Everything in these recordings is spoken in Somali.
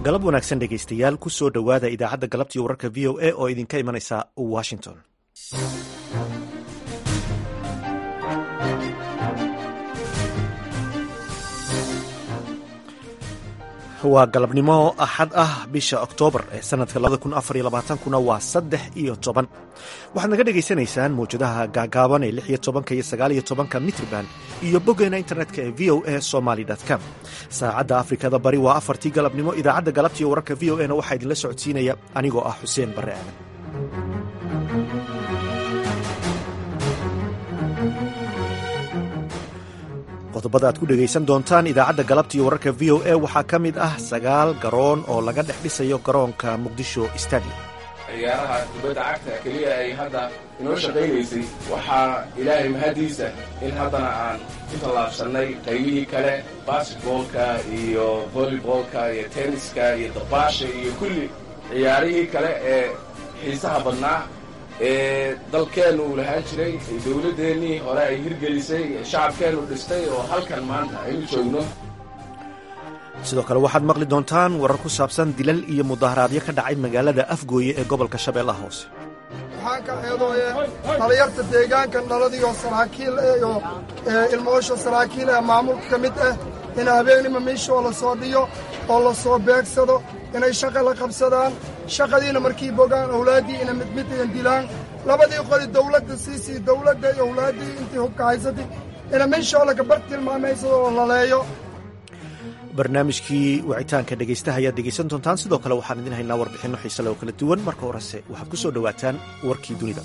galab wanaagsan dhegaystayaal ku soo dhowaada idaacadda galabtii wararka v o a oo idinka imanaysa washington waa galabnimo axad ah bisha oktoobar ee sanadka kuna waa saddex iyo toban waxaad naga dhegaysanaysaan mawjadaha gaagaaban ee lix iyo tobanka iyo sagaal iyo tobanka mitrban iyo boggeena internetka ee v o a somaly com saacadda afrikada bari waa afartii galabnimo idaacadda galabtiiyo wararka v o a na waxaa idinla socodsiinaya anigoo ah xuseen barre aadan qodobada aad ku dhegaysan doontaan idaacadda galabtiiyo wararka v o a waxaa ka mid ah sagaal garoon oo laga dhex dhisayo garoonka muqdisho stadium ciyaaraha kubadda cagta keliya ay hadda inoo shaqaynaysay waxaa ilaahay mahadiisa in haddana aan ku tallaabsannay qaybihii kale basketboolka iyo volleyboolka iyo tenniska iyo dabaasha iyo kulli ciyaarihii kale ee xiisaha badnaa ee dalkeennu uu lahaan jiray dowladdeennii hore ay hirgelisay shacabkeennu dhistay oo halkan maanta aynu joogno sidoo kale waxaad maqli doontaan warar ku saabsan dilal iyo mudaharaadyo ka dhacay magaalada afgooye ee gobolka shabeellaha hoose waxaan ka eedooye dhalinyarta deegaankan dhaladiioo saraakiil iyo ilmoosha saraakiil ee maamulka ka mid ah in habeenima miishoo la soo dhiyo oo la soo beegsado inay shaqa la qabsadaan shaqadiina markii bogaan awlaaddii ina mid mid idan dilaan labadii qoli dawladda siisii dawladda iyo awlaaddii intii hubka haysatay ina miishoo laga bar tilmaamaysadoo oo laleeyo barnaamijkii wicitaanka dhegaystaha ayaad dhegaysan doontaan sidoo kale waxaan idin haynaa warbixinno xiisale oo kala duwan marka horese waxaad ku soo dhowaataan warkii dunida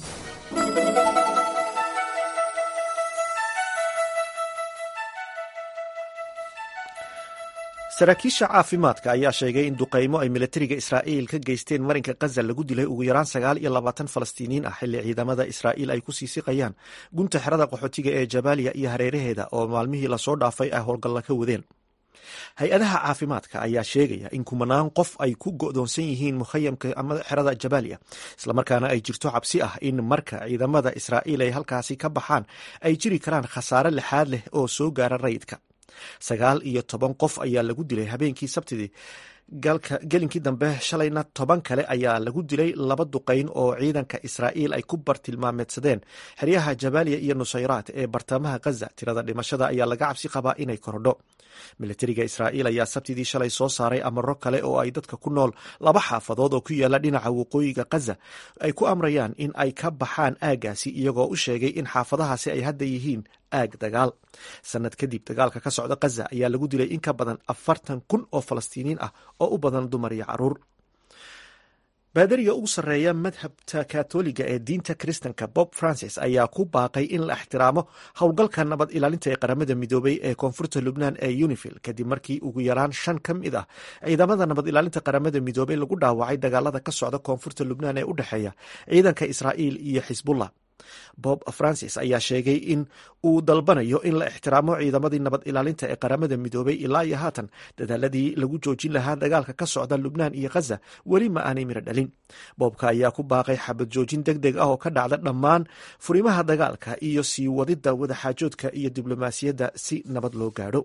saraakiisha caafimaadka ayaa sheegay in duqaymo ay milatariga israa'iil ka geysteen marinka kaza lagu dilay ugu yaraan sagaal iyo labaatan falastiiniyiin ah xilli ciidamada israa'iil ay ku sii siqayaan gunta xerada qaxootiga ee jabaaliya iyo hareeraheeda oo maalmihii lasoo dhaafay ay howlgalla ka wadeen hay-adaha caafimaadka ayaa sheegaya in kumanaan qof ay ku go'doonsan yihiin mukhayamka ama xerada jabaaliya islamarkaana ay jirto cabsi ah in marka ciidamada israa'iil ay halkaasi ka baxaan ay jiri karaan khasaare lixaad leh oo soo gaara rayidka sagaal iyo toban qof ayaa lagu dilay habeenkii sabtidii gelinkii dambe shalayna toban kale ayaa lagu dilay laba duqayn oo ciidanka israa'iil ay ku bartilmaameedsadeen xeryaha jabaaliya iyo nusayraat ee bartamaha khaza tirada dhimashada ayaa laga cabsi qabaa inay korodho milatariga israa'iil ayaa sabtidii shalay soo saaray amaro kale oo ay dadka ku nool laba xaafadood oo ku yaala dhinaca waqooyiga khaza ay ku amrayaan in ay ka baxaan aaggaasi iyagoo u sheegay in xaafadahaasi ay hadda yihiin aag dagaal sanad kadib dagaalka ka socda khaza ayaa lagu dilay in ka badan afartan kun oo falastiiniin ah oo u badan dumar iyo caruur baadariga ugu sarreeya madhabta katoliga ee diinta kristanka bob francis ayaa ku baaqay in la ixtiraamo howlgalka nabad ilaalinta ee qaramada midoobay ee koonfurta lubnaan ee unifil kadib markii ugu yaraan shan ka mid ah ciidamada nabad ilaalinta qaramada midoobey lagu dhaawacay dagaalada ka socda koonfurta lubnaan ee u dhexeeya ciidanka israa'iil iyo xisbullah bob francis ayaa sheegay in uu dalbanayo in la ixtiraamo ciidamadii nabad ilaalinta ee qaramada midoobay ilaa iyo haatan dadaaladii lagu joojin lahaa dagaalka ka socda lubnaan iyo khaza weli ma aanay miro dhalin boobka ayaa ku baaqay xabad joojin deg deg ah oo ka dhacda dhammaan furimaha dagaalka iyo sii wadidda wadaxaajoodka iyo diblomaasiyadda si nabad loo gaadho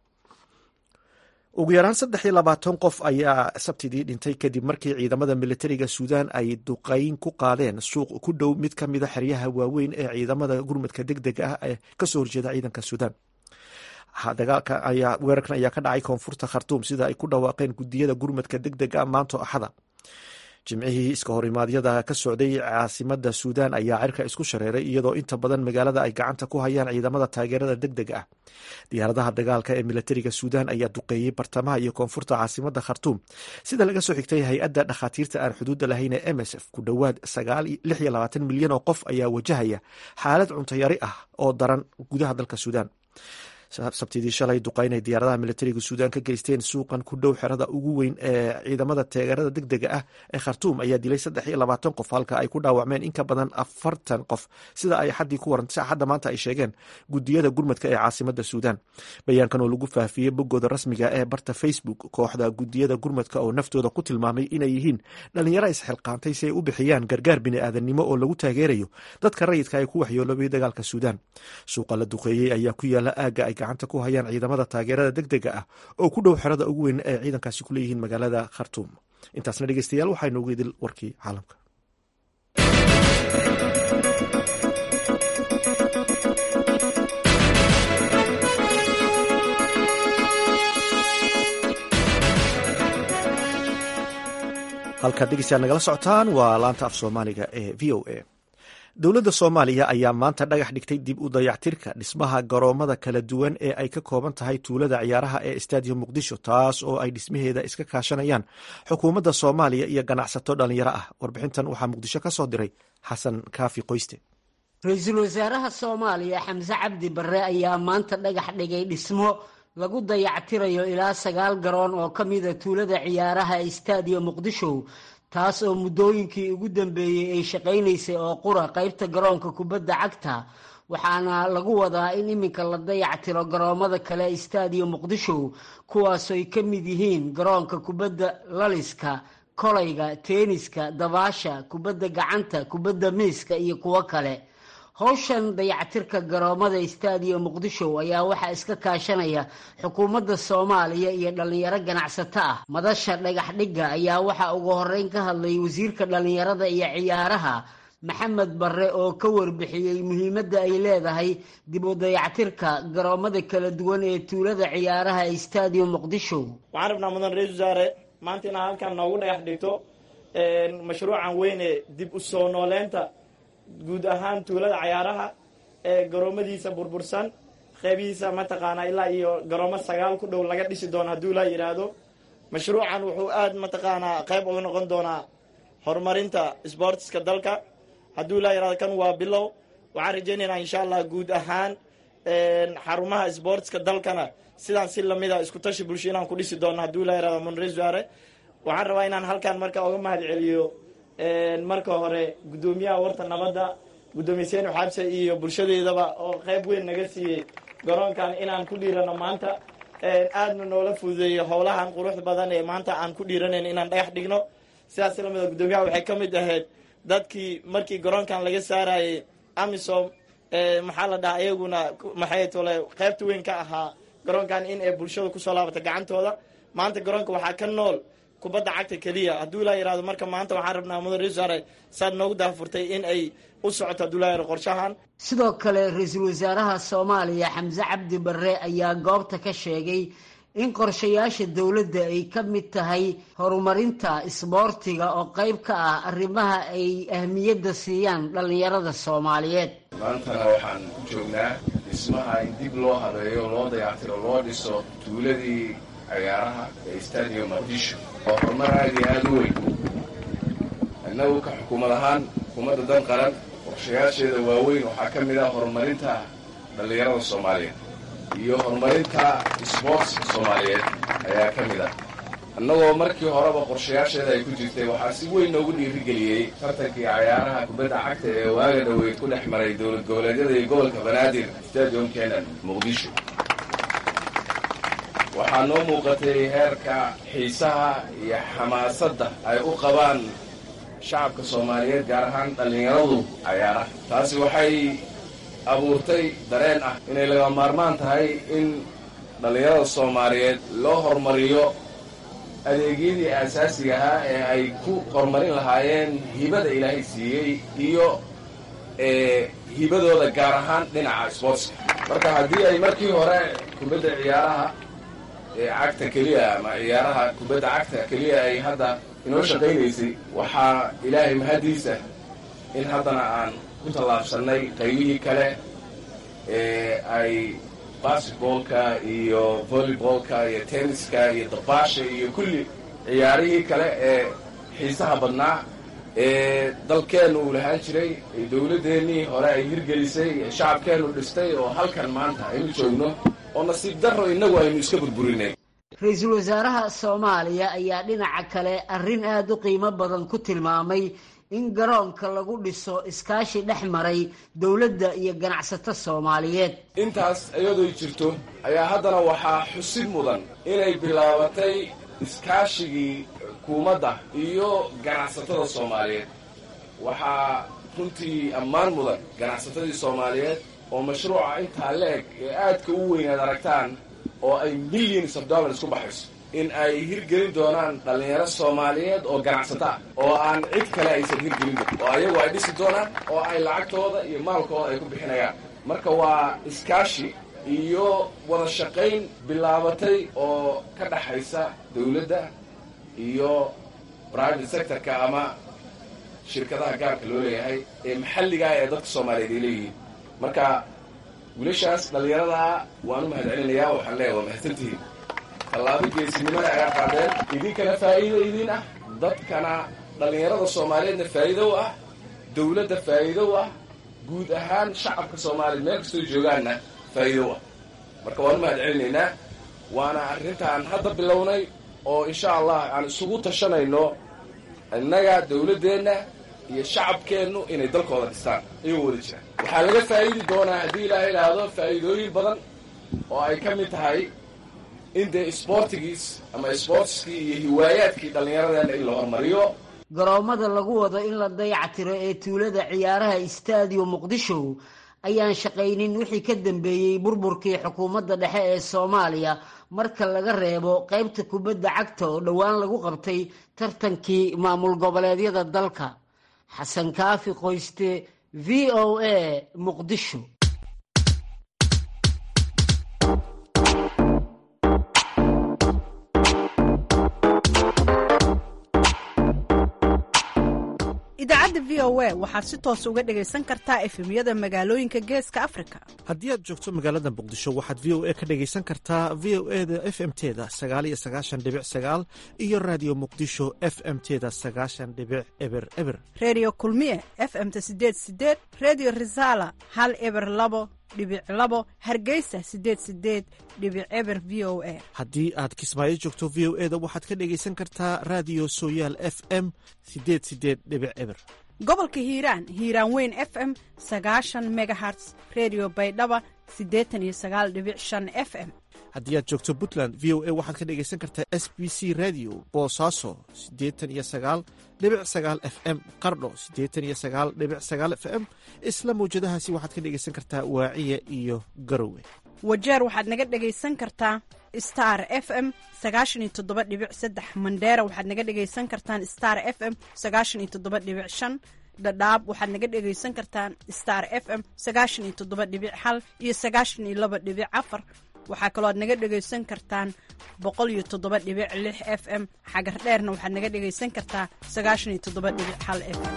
ugu yaraan saddex iyo labaatan qof ayaa sabtidii dhintay kadib markii ciidamada militariga suudaan ay duqayn ku qaadeen suuq ku dhow mid ka mida xeryaha waaweyn ee ciidamada gurmadka deg deg ah ee kasoo horjeeda ciidanka suudaan dagaalka ayaa weerarkan ayaa ka dhacay koonfurta khartuum sida ay ku dhawaaqeen gudiyada gurmadka deg deg ah maanto axada jimcihii iska horimaadyada ka socday caasimada suudaan ayaa cirka isku shareeray iyadoo inta badan magaalada ay gacanta ku hayaan ciidamada taageerada deg deg ah diyaaradaha dagaalka ee militariga suudaan ayaa duqeeyey bartamaha iyo koonfurta caasimada khartuum sida laga soo xigtay hay-adda dhakhaatiirta aan xuduudda lahayn ee m s f ku dhowaad milyan oo qof ayaa wajahaya xaalad cuntayari ah oo daran gudaha dalka suudaan sabtidii shalay duqaynay diyaaradaha militariga suudaan ka geysteen suuqan ku dhow xerada ugu weyn ee ciidamada taageerada deg dega ah ee khartuum ayaa dilay saddex iyo labaatan qof halka ay ku dhaawacmeen in ka badan afartan qof sida ay xaddii ku warantay axadda maanta ay sheegeen gudiyada gurmadka ee caasimada suudaan bayaankan oo lagu faafiyey boggooda rasmiga ee barta facebook kooxda gudiyada gurmadka oo naftooda ku tilmaamay inay yihiin dhalinyaro isxilqaantay si ay u bixiyaan gargaar bini'aadanimo oo lagu taageerayo dadka rayidka ee ku waxyooloobay dagaalka suudaan suuqa la duqeeyey ayaa ku yaala aagga ay gacanta ku hayaan ciidamada taageerada deg dega ah oo ku dhow xerada ugu weyn ee ciidankaasi ku leeyihiin magaalada khartuum intaasna dhegeystayaal waxaa inoogu idil warkii caalamka halkaad dhegeystayaal nagala socotaan waa laanta af soomaaliga ee v o a dowladda soomaaliya ayaa maanta dhagax dhigtay dib u dayactirka dhismaha garoomada kala duwan ee ay ka kooban tahay tuulada ciyaaraha ee stadium muqdisho taas oo ay dhismaheeda iska kaashanayaan xukuumadda soomaaliya iyo ganacsato dhalinyaro ah warbixintan waxaa muqdisho ka soo diray xasan kaafi qoyste ra-iisul wasaaraha soomaaliya xamse cabdi barre ayaa maanta dhagax dhigay dhismo lagu dayactirayo ilaa sagaal garoon oo ka mida tuulada ciyaaraha ee stadium muqdisho taas oo muddooyinkii ugu dambeeyey ay shaqaynaysay oo qura qaybta garoonka kubadda cagta waxaana lagu wadaa in iminka la dayactiro garoomada kale ee stadium muqdisho kuwaasoy ka mid yihiin garoonka kubadda laliska kolayga teeniska dabaasha kubadda gacanta kubadda miiska iyo kuwo kale howshan dayactirka garoomada stadium muqdisho ayaa waxaa iska kaashanaya xukuumadda soomaaliya iyo dhallinyaro ganacsato ah madasha dhagax dhigga ayaa waxaa ugu horeyn ka hadlay wasiirka dhallinyarada iyo ciyaaraha maxamed barre oo ka warbixiyey muhiimadda ay leedahay dib u dayactirka garoomada kala duwan ee tuulada ciyaaraha ee stadium muqdisho waxaan rabnaa mudan ra-isul wasaare maanta inaa halkan noogu dhagax dhigto mashruucan weyne dib u soo nooleynta guud ahaan tuulada cayaaraha ee garoomadiisa burbursan qeybihiisa mataqaanaa ilaa iyo garoomo sagaal ku dhow laga dhisi doono hadduu laa yidhaahdo mashruucan wuxuu aada mataqaanaa qeyb uga noqon doonaa horumarinta sboortiska dalka hadduu laa yidhahdo kan waa bilow waxaan rajaynaynaa insha allah guud ahaan xarumaha sboortiska dalkana sidaan si lamida isku tashi bulsho inaan ku dhisi doono hadduu laa yihahdo monresuare waxaan rabaa inaan halkan marka uga mahad celiyo marka hore guddoomiyaha warta nabadda guddoomiye seeni xabse iyo bulshadeedaba oo qeyb weyn naga siiyey garoonkan inaan ku dhiirano maanta aadna noola fududeeyo howlahan quruxda badan ee maanta aan ku dhiiranayn inaan dhagax dhigno sidaas lamida guddoomiyaha waxay ka mid ahayd dadkii markii garoonkan laga saarayay amisom maxaa la dhahaa iyaguna maxay tole qeybta weyn ka ahaa garoonkan in ay bulshada kusoo laabata gacantooda maanta garoonka waxaa ka nool kubadda cagta keliya hadduu laa yihahdo marka maanta waxaan rabnaa mudan resare saad noogu daafurtay in ay u socoto hadduu laa yihahdo qorshahan sidoo kale ra-iisul wasaaraha soomaaliya xamse cabdi barre ayaa goobta ka sheegay in qorshayaasha dowladda ay ka mid tahay horumarinta isboortiga oo qayb ka ah arrimaha ay ahmiyadda siiyaan dhallinyarada soomaaliyeed maantana waxaan ku joognaa dhismaha in dib loo habeeyo loo dayactiro loo dhiso tuuladii ciyaaraha ee stadium muqdisho oo horumar aad iyo aada u weyn innagu ka xukuumad ahaan xukuumadda dan qaran qorshayaasheeda waaweyn waxaa ka mid ah horumarinta dhallinyarada soomaaliyeed iyo horumarinta sboortska soomaaliyeed ayaa ka mid ah annagoo markii horeba qorshayaasheeda ay ku jirtay waxaa si weyn noogu dhiirigeliyey tartankii cayaaraha kubadda cagta ee waaga dhoweyd ku dhex maray dowlad goboleedyada iyo gobolka banaadir stadium kenan muqdisho waxaa noo muuqatay heerka xiisaha iyo xamaasadda ay u qabaan shacabka soomaaliyeed gaar ahaan dhallinyaradu cayaaraha taasi waxay abuurtay dareen ah inay laga maarmaan tahay in dhallinyarada soomaaliyeed loo horumariyo adeegyadii aasaasiga ahaa ee ay ku horumarin lahaayeen hibada ilaahay siiyey iyo hibadooda gaar ahaan dhinaca sportska marka haddii ay markii hore kubadda ciyaaraha ee cagta keliya ama ciyaaraha kubadda cagta keliya ay hadda inoo shaqaynaysay waxaa ilaahay mahaddiisa in haddana aan ku tallaabsannay qaybihii kale ee ay basketboolka iyo volleyboolka iyo tenniska iyo dabaasha iyo kulli ciyaarihii kale ee xiisaha badnaa ee dalkeennu uu lahaan jiray dowladdeennii hore ay hirgelisay shacabkeennu dhistay oo halkan maanta aynu joogno oo nasiib darro innagu aynu iska burburinay ra-iisul wasaaraha soomaaliya ayaa dhinaca kale arrin aada u qiimo badan ku tilmaamay in garoonka lagu dhiso iskaashi dhex maray dowladda iyo ganacsato soomaaliyeed intaas iyadoo jirto ayaa haddana waxaa xusid mudan inay bilaabatay iskaashigii xukuumadda iyo ganacsatada soomaaliyeed waxaa runtii ammaan mudan ganacsatadii soomaaliyeed oo mashruuca intaa la-eg ee aadka u weyn aad aragtaan oo ay millions of dollars ku baxayso in ay hirgelin doonaan dhallinyaro soomaaliyeed oo ganacsata ah oo aan cid kale aysan hirgelin doon oo ayagu ay dhisi doonaan oo ay lacagtooda iyo maalkooda ay ku bixinayaan marka waa iskaashi iyo wada shaqayn bilaabatay oo ka dhaxaysa dawladda iyo private sectorka ama shirkadaha gaarka loo leeyahay ee maxalligaa ee dadka soomaaliyeed ay leeyihiin marka wiilashaas dhallinyaradaa waan u mahad celinayaa waxaan leeyahay waa mahadsantihiin tallaabo geesinimada ayaa qaadeen idinkana faa'iido idiin ah dadkana dhallinyarada soomaaliyeedna faa'iido u ah dawladda faa'iido u ah guud ahaan shacabka soomaaliyeed meel kastoo joogaanna faa'iido u ah marka waan u mahad celinaynaa waana arrintaan hadda bilownay oo insha allah aan isugu tashanayno innaga dawladdeenna iyo shacabkeennu inay dalkooda dhistaan iyagoo wada jiraan waxaa laga faa'iidi doonaa haddii ilaaha idhaahdo faa'iidooyin badan oo ay ka mid tahay in dee isboortigiis ama isboortiskii iyo hiwaayaadkii dhallinyaradeenna in la hormariyo garoommada lagu wado in la dayactiro ee tuulada ciyaaraha istaadiyo muqdisho ayaan shaqaynin wixii ka dambeeyey burburkii xukuumadda dhexe ee soomaaliya marka laga reebo qaybta kubadda cagta oo dhowaan lagu qabtay tartankii maamul goboleedyada dalka xasan kaafi qoyste v o a muqdisho idaacadda v o a waxaad si toos uga dhegaysan kartaa efemyada magaalooyinka geeska afrika haddii aad joogto magaalada muqdisho waxaad v o a ka dhegaysan kartaa v o e da f m teda sagaal iyo sagaashan dhibic sagaal iyo raadiyo muqdisho f m teda sagaashan dhibic eber eber reediyo kulmiye f m ta sideed sideed reediyo risaala hal eber labo dhibic labo hargeysa sideed sideed dhibic eber v o a haddii aad kismaayo joogto v o e da waxaad ka dhegaysan kartaa raadiyo sooyaal f m sideed sideed dhibic eber gobolka hiiraan hiiraan weyn f m sagaashan megaherts redio baydhaba siddeetan iyo sagaal dhibic shan f m haddii aad joogto puntland v o a waxaad ka dhegaysan kartaa s b c radio boosaaso siddeetan iyo sagaal dhibic sagaal f m qardho siddeetan iyo sagaal dhibic sagaal f m isla mawjadahaasi waxaad ka dhegaysan kartaa waaciya iyo garowe wajeer waxaad naga dhegaysan kartaa star f m sagaashan iyo toddoba dhibic saddex mandheera waxaad naga dhegaysan kartaan star f m sagaashan iyo toddoba dhibic shan dhadhaab waxaad naga dhegaysan kartaan star f m sagaashan iyo toddoba dhibic hal iyo sagaashan iyo laba dhibic afar waxaa kaloo aad naga dhegaysan kartaan boqol iyo toddoba dhibic lix f m xagar dheerna waxaad naga dhegaysan kartaa sagaashan iyo toddoba dhibic hal f m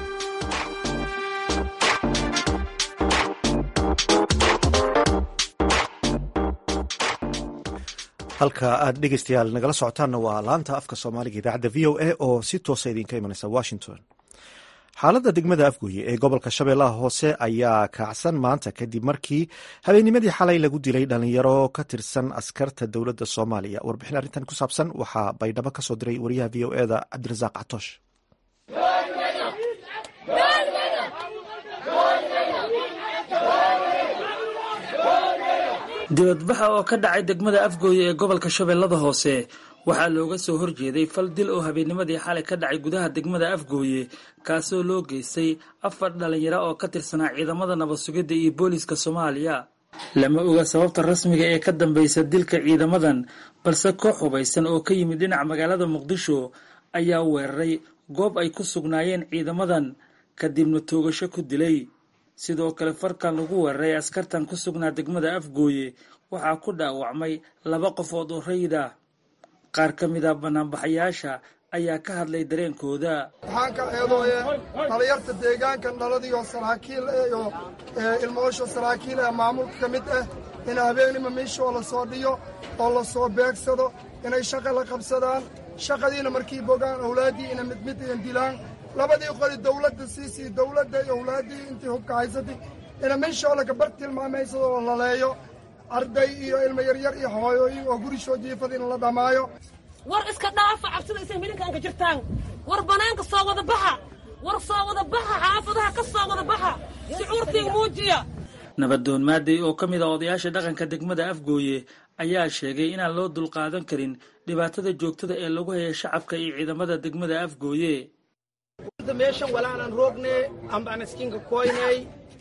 halka aad dhegeystayaal nagala socotaanna waa laanta afka soomaaliga idaacadda v o a oo si toosa idinka imanaysa washington xaaladda degmada afgooye ee gobolka shabeellaha hoose ayaa kacsan maanta kadib markii habeennimadii xalay lagu dilay dhalinyaro ka tirsan askarta dowladda soomaaliya warbixin arrintan ku saabsan waxaa baydhabo ka soo diray wariyaha v o e da cabdirasaaq catoosh dibadbaxa oo ka dhacay degmada afgooye ee gobolka shabeellada hoose waxaa looga soo horjeeday fal dil oo habeennimadii xalay ka dhacay gudaha degmada afgooye kaasoo loo geystay afar dhalinyaro oo ka tirsanaa ciidamada nabad sugidda iyo booliiska soomaaliya lama oga sababta rasmiga ee ka dambaysa dilka ciidamadan balse koox hubaysan oo ka yimid dhinaca magaalada muqdisho ayaa weeraray goob ay ku sugnaayeen ciidamadan kadibna toogasho ku dilay sidoo kale farkan lagu weeraray askartan ku sugnaa degmada afgooye waxaa ku dhaawacmay laba qofood oo rayid ah qaar ka mid a banaanbaxayaasha ayaa ka hadlay dareenkooda waxaan ka eedooye dhalinyarta deegaankan dhaladiioo saraakiil iyo ilmoosha saraakiil ee maamulka ka mid ah in habeenima miishoo la soo dhiyo oo la soo beegsado inay shaqa la qabsadaan shaqadiina markii bogaan awlaaddii ina mid mid iyan dilaan labadii qoli dawladda siisii dawladda iyo awlaaddii intii hubka haysatay ina miishoo laga bar tilmaamaysadoo la laleeyo arday iyo ilmo yaryar iyo hooyooyin oo gurishoo jiifada in la dhammaayo war iska dhaafa cabsida isay milinkaanka jirtaan war bannaanka soo wada baxa war soo wada baxa xaafadaha ka soo wada baxa shucuurtii muujiya nabadoon maaday oo ka mid ah odayaasha dhaqanka degmada afgooye ayaa sheegay inaan loo dulqaadan karin dhibaatada joogtada ee lagu haya shacabka iyo ciidamada degmada afgooye meeshan walaanan roogne ambaan iskinka koynay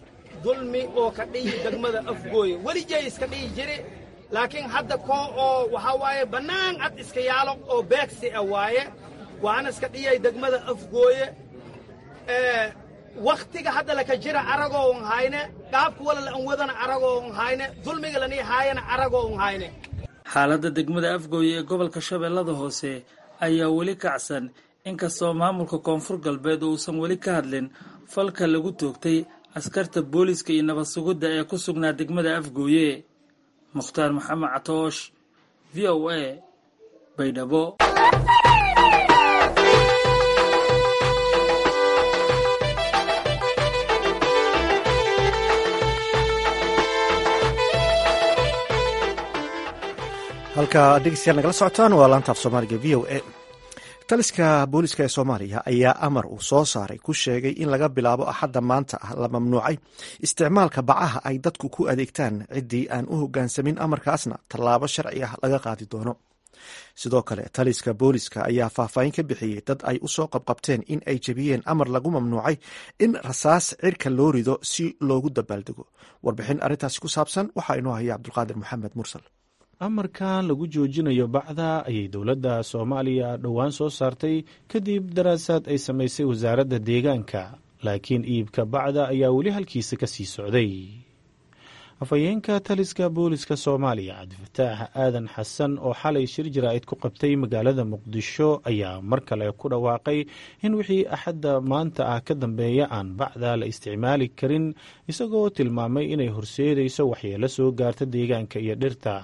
dulmi oo ka dhihi degmada afgooye welijay iska dhihi jiri laakiin hadda koo oo waxaa waaye bannaan cad iska yaalo oo beegsi ah waaye waana iska dhiyay degmada afgooye wakhtiga hadda laka jira aragoo un hayne dhaabka wala la an wadana aragoo un hayne dulmiga lanii haayana aragoo un hayne xaaladda degmada afgooye ee gobolka shabeellada hoose ayaa weli kacsan inkastoo maamulka koonfur galbeed uusan weli ka hadlin falka lagu toogtay askarta booliska iyo nabad sugidda ee ku sugnaa degmada afgooye mukhtaar maxamed catoosh v o a baydhabo halka dhegeystayaal nagala socotaan waa laantaaf soomaaliga v o a taliska booliska ee soomaaliya ayaa amar uu soo saaray ku sheegay in laga bilaabo axadda maanta ah la mamnuucay isticmaalka bacaha ay dadku ku adeegtaan ciddii aan u hoggaansamin amarkaasna tallaabo sharci ah laga qaadi doono sidoo kale taliska booliska ayaa faahfaahin ka bixiyey dad ay u soo qabqabteen in ay jebiyeen amar lagu mamnuucay in rasaas cirka loo rido si loogu dabaaldego warbixin arrintaasi ku saabsan waxaa inoo haya cabdulqaadir maxamed mursal amarkan lagu joojinayo bacda ayay dowladda soomaaliya dhowaan soo saartay kadib daraasaad ay samaysay wasaaradda deegaanka laakiin iibka bacda ayaa weli halkiisa ka sii socday afhayeenka taliska booliska soomaaliya cabdifataax aadan xasan oo xalay shir jaraa'id ku qabtay magaalada muqdisho ayaa mar kale ku dhawaaqay in wixii axadda maanta ah ka dambeeya aan bacda la isticmaali karin isagoo tilmaamay inay horseedayso waxyeelo soo gaarta deegaanka iyo dhirta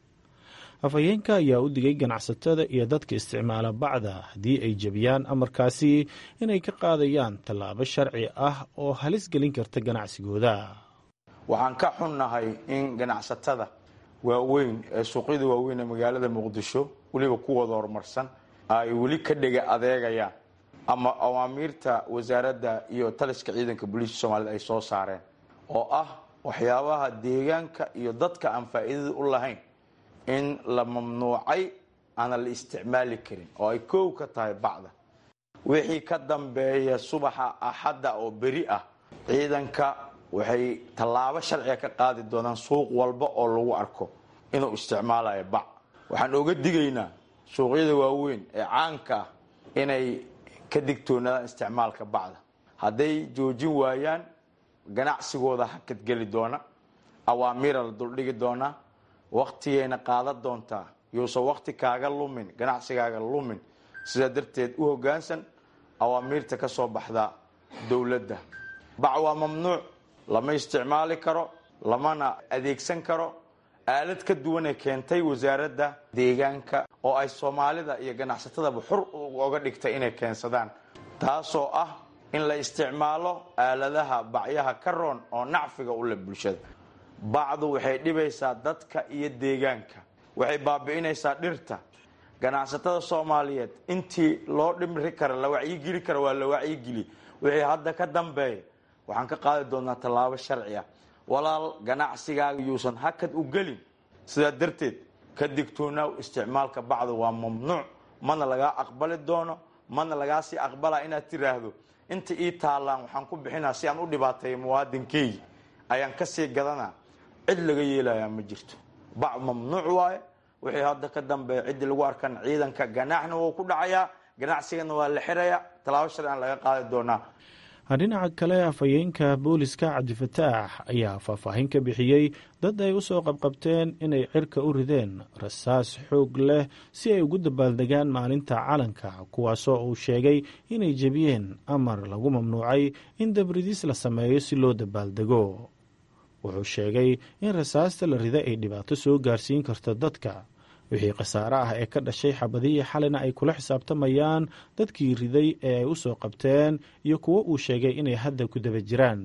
afhayeenka ayaa u digay ganacsatada iyo dadka isticmaala bacda haddii ay jebiyaan amarkaasi inay ka qaadayaan tallaabo sharci ah oo halis gelin karta ganacsigooda waxaan ka xunnahay in ganacsatada waaweyn ee suuqyada waaweyn ee magaalada muqdisho weliba kuwooda horumarsan ay weli ka dhega adeegayaan ama awaamiirta wasaaradda iyo taliska ciidanka booliiska soomaaliyed ay soo saareen oo ah waxyaabaha deegaanka iyo dadka aan faa'iidada u lahayn in la mamnuucay aana la isticmaali karin oo ay koow ka tahay bacda wixii ka dambeeya subaxa axadda oo beri ah ciidanka waxay tallaabo sharciga ka qaadi doonaan suuq walba oo lagu arko inuu isticmaalayo bac waxaan oga digaynaa suuqyada waaweyn ee caanka ah inay ka digtoonaadaan isticmaalka bacda hadday joojin waayaan ganacsigooda hakadgeli doona awaamiira la duldhigi doonaa waktigayna qaadan doontaa yuusan wakti kaaga lumin ganacsigaaga lumin sidaa darteed u hoggaansan awaamiirta ka soo baxda dowladda bac waa mamnuuc lama isticmaali karo lamana adeegsan karo aalad ka duwanay keentay wasaaradda deegaanka oo ay soomaalida iyo ganacsatadaba xur oga dhigtay inay keensadaan taasoo ah in la isticmaalo aaladaha bacyaha ka roon oo nacfiga u leh bulshada bacdu waxay dhibaysaa dadka iyo deegaanka waxay baabi'inaysaa dhirta ganacsatada soomaaliyeed intii loo dhimri kara la wacyigeli kara waa la wacyigeli wixii hadda ka dambeeya waxaan ka qaadi doonaa tallaabo sharci ah walaal ganacsigaaga yuusan hakad u gelin sidaa darteed ka digtoonaaw isticmaalka bacdu waa mamnuuc mana lagaa aqbali doono mana lagaa sii aqbalaa inaad tiraahdo inta ii taallaan waxaan ku bixinaa si aan u dhibaateeya muwaadinkeygi ayaan kasii gadanaa cid laga yeelayaa ma jirto bac mamnuuc waaye wixii hadda ka dambeeya ciddii lagu arkan ciidanka ganaaxna wuu ku dhacayaa ganacsigana waa la xirayaa tallaabo sharcian laga qaadi doonaa dhinaca kale afhayeenka booliska cabdifataax ayaa faahfaahin ka bixiyey dad ay u soo qabqabteen inay cirka u rideen rasaas xoog leh si ay ugu dabaaldegaan maalinta calanka kuwaasoo uu sheegay inay jebiyeen amar lagu mamnuucay in dabridis la sameeyo si loo dabaaldego wuxuu sheegay in rasaasta la rida ay dhibaato soo gaarsiin karto dadka wixii khasaare ah ee ka dhashay xabadihii xalina ay kula xisaabtamayaan dadkii riday ee ay u soo qabteen iyo kuwo uu sheegay inay hadda ku daba jiraan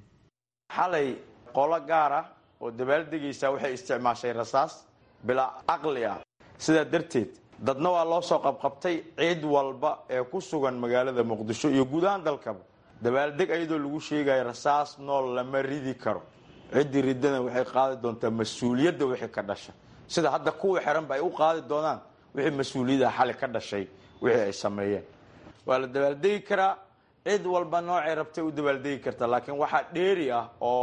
xalay qolo gaar ah oo dabaaldegaysaa waxay isticmaashay rasaas bilaa caqli ah sidaa darteed dadna waa loo soo qabqabtay ciid walba ee ku sugan magaalada muqdisho iyo guud ahaan dalkaba dabaaldeg ayadoo lagu sheegayo rasaas nool lama ridi karo ciddii ridana waxay qaadi doontaa mas-uuliyadda wixii ka dhasha sida hadda kuwa xiranba ay u qaadi doonaan wixii mas-uuliyada xali ka dhashay wixii ay sameeyeen waa la dabaaldegi karaa cid walba noocay rabtay u dabaaldegi kartaa laakiin waxaa dheeri ah oo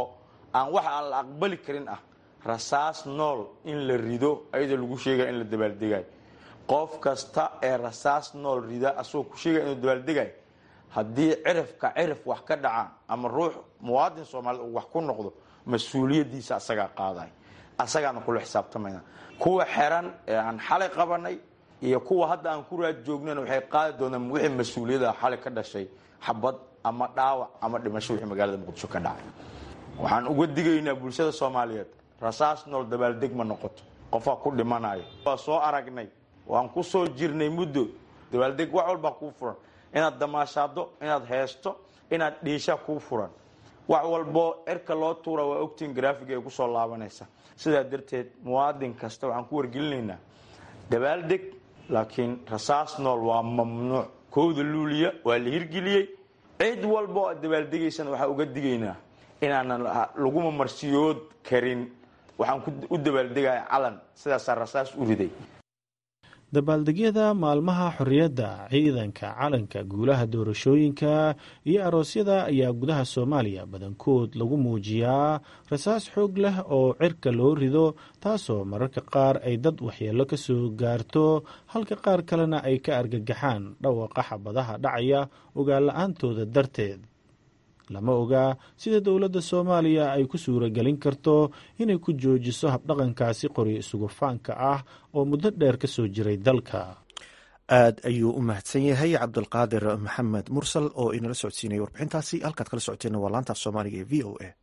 aan wax aan la aqbali karin ah rasaas nool in la rido ayadoo lagu sheegaya in la dabaaldegayo qof kasta ee rasaas nool rida asagoo ku sheegaya inuu dabaaldegayo haddii cirifka cirif wax ka dhacaan ama ruux muwaadin soomaaliyed uu wax ku noqdo mas-uuliyaddiisa asagaa qaaday asagaana kula xisaabtamayna kuwa xeran ee aan xalay qabanay iyo kuwa hadda aan ku raad joognana waxay qaadi doonaan wixii mas-uuliyada xalay ka dhashay xabad ama dhaawac ama dhimasho wixii magaalada muqdisho ka dhacay waxaan uga digaynaa bulshada soomaaliyeed rasaas nool dabaaldeg ma noqoto qofaa ku dhimanayo waa soo aragnay waan ku soo jirnay muddo dabaaldeg wax walbaa kuu furan inaad damaashaado inaad heesto inaad dhiisha kuu furan wax walboo cirka loo tuura waa ogtiin graafiga ay kusoo laabanaysa sidaa darteed muwaadin kasta waxaan ku wargelinaynaa dabaaldeg laakiin rasaas nool waa mamnuuc kowda luuliya waa la hirgeliyey cid walba oo aad dabaaldegaysana waxaa uga digaynaa inaanan laguma marsiyood karin waxaan u dabaaldegaya calan sidaasaa rasaas u riday dabaaldegyada maalmaha xorriyadda ciidanka calanka guulaha doorashooyinka iyo aroosyada ayaa gudaha soomaaliya badankood lagu muujiyaa rasaas xoog leh oo cirka loo rido taasoo mararka qaar ay dad waxyeello ka soo gaarto halka qaar kalena ay ka argagaxaan dhawaqa xabadaha dhacaya ogaalla-aantooda darteed lama ogaa sida dowladda soomaaliya ay ku suuragelin karto inay ku joojiso habdhaqankaasi qoryo isugufaanka ah oo muddo dheer ka soo jiray dalka aad ayuu u mahadsan yahay cabdulqaadir maxamed mursal oo inala socodsiinaya warbixintaasi halkaad kala socoteen waa laantaaf soomaaliga ee v o a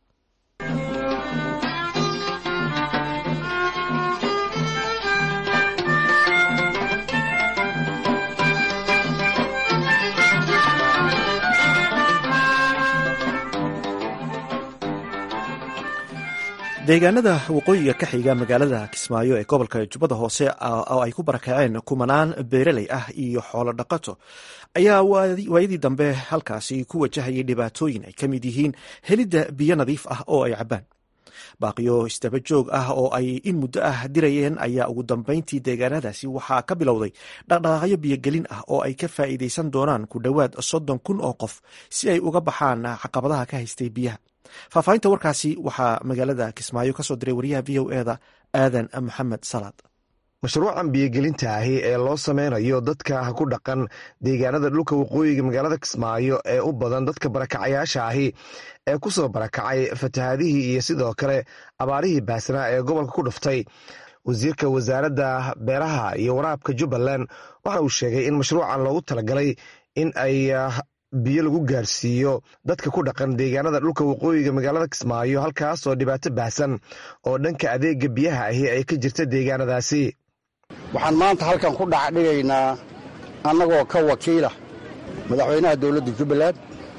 deegaanada waqooyiga ka xiga magaalada kismaayo ee gobolka jubbada hoose oo ay ku barakaceen kumanaan beeraley ah iyo xoolo dhaqato ayaa waayadii dambe halkaasi ku wajahayay dhibaatooyin ay ka mid yihiin helidda biyo nadiif ah oo ay cabbaan baaqiyo isdaba joog ah oo ay in muddo ah dirayeen ayaa ugu dambeyntii deegaanadaasi waxaa ka bilowday dhaqdhaqaaqyo biyogelin ah oo ay ka faa'iidaysan doonaan ku dhowaad soddon kun oo qof si ay uga baxaan caqabadaha ka haystay biyaha faahfaahinta warkaasi waxaa magaalada kismaayo ka soo diray wariyaha v o eda aadan maxamed salaad mashruucan biyogelinta ahi ee loo sameynayo dadka ku dhaqan deegaanada dhulka waqooyiga magaalada kismaayo ee u badan dadka barakacayaasha ahi ee ku soo barakacay fatahaadihii iyo sidoo kale abaarihii baasnaa ee gobolka ku dhuftay wasiirka wasaaradda beeraha iyo waraabka jubbaland waxa uu sheegay in mashruucan loogu talagalay in ay biyo lagu gaarsiiyo dadka ku dhaqan deegaanada dhulka waqooyiga magaalada kismaayo halkaas oo dhibaato baahsan oo dhanka adeega biyaha ahi ay ka jirta deegaanadaasi waxaan maanta halkan ku dhacdhigaynaa annagoo ka wakiila madaxweynaha dowladda jubbaland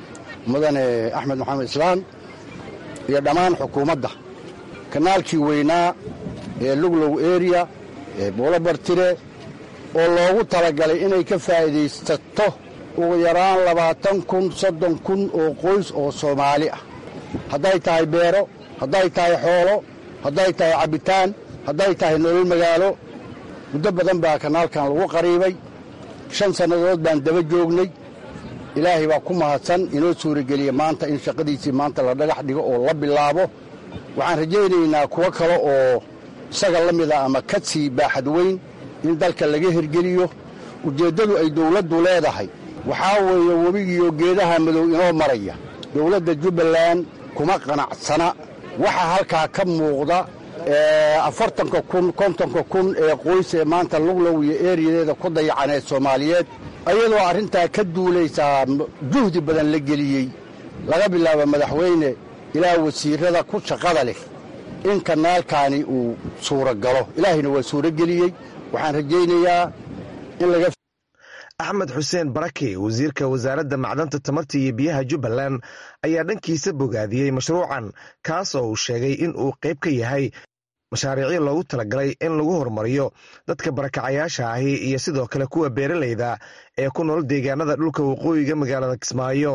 mudane axmed maxamed islaan iyo dhammaan xukuumadda kanaalkii weynaa ee luglow eriya ee buulabartire oo loogu talagalay inay ka faa'iidaysato ugu yaraan labaatan kun soddon kun oo qoys oo soomaali ah hadday tahay beero hadday tahay xoolo hadday tahay cabbitaan hadday tahay nolol magaalo muddo badan baa kanaalkan lagu qariibay shan sannadood baan daba joognay ilaahay baa ku mahadsan inoo suurageliya maanta in shaqadiisii maanta la dhagax dhigo oo la bilaabo waxaan rajaynaynaa kuwo kale oo isaga la mida ama ka sii baaxad weyn in dalka laga hirgeliyo ujeeddadu ay dowladdu leedahay waxaa weeye webigiiyo geedaha madow inoo maraya dowladda jubbaland kuma qanacsana waxa halkaa ka muuqda afartanka kun kontonka kun ee qoys ee maanta luglow iyo eeriyadeeda ku dayacaneed soomaaliyeed ayadoo arrintaa ka duulaysaa juhdi badan la geliyey laga bilaabo madaxweyne ilaa wasiirrada ku shaqada leh in kanaalkaani uu suura galo ilaahayna waa suurageliyey waxaan rajaynayaa in laga axmed xuseen barake wasiirka wasaaradda macdanta tamarta iyo biyaha jubbaland ayaa dhankiisa bogaadiyey mashruucan kaas oo uu sheegay in uu qayb ka yahay mashaariicyo loogu talagalay in lagu horumariyo dadka barakacayaasha ahi iyo sidoo kale kuwa beeralayda ee ku nool deegaanada dhulka waqooyiga magaalada kismaayo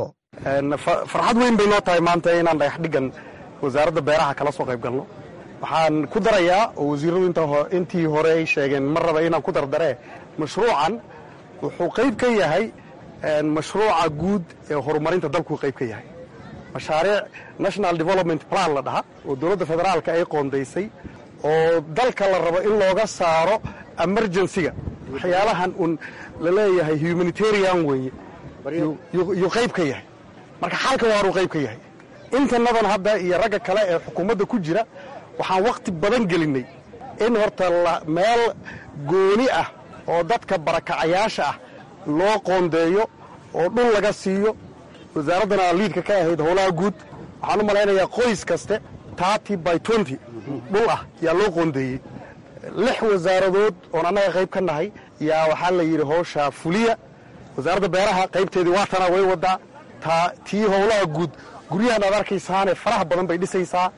farxad weyn bay noo tahay maanta inaan dhagax dhigan wasaaradda beeraha kala soo qayb galno waxaan ku darayaa oo wasiiradu intii hore ay sheegeen ma raba inaan ku dardaree mashruucan wuxuu qayb ka yahay mashruuca guud ee horumarinta dalkuu qayb ka yahay mashaariic national development plan la dhaha oo dowladda federaalka ay qoondaysay oo dalka la rabo in looga saaro emergencyga waxyaalahan un la leeyahay humanitarian weeye yuu qayb ka yahay marka xalka waaruu qayb ka yahay intanadan hadda iyo ragga kale ee xukuumadda ku jira waxaan wakhti badan gelinnay in horta meel gooni ah oo dadka barakacayaasha ah loo qoondeeyo oo dhul laga siiyo wasaaraddana liidka ka ahayd howlaha guud waxaan u malaynayaa qoys kaste tarty by twenty dhul ah yaa loo qoondeeyey lix wasaaradood oon annaga qayb ka nahay yaa waxaa la yidhi howshaa fuliya wasaaradda beeraha qaybteedii waatana way wadaa tii howlaha guud guryahan aad arkaysaane faraha badan bay dhisaysaa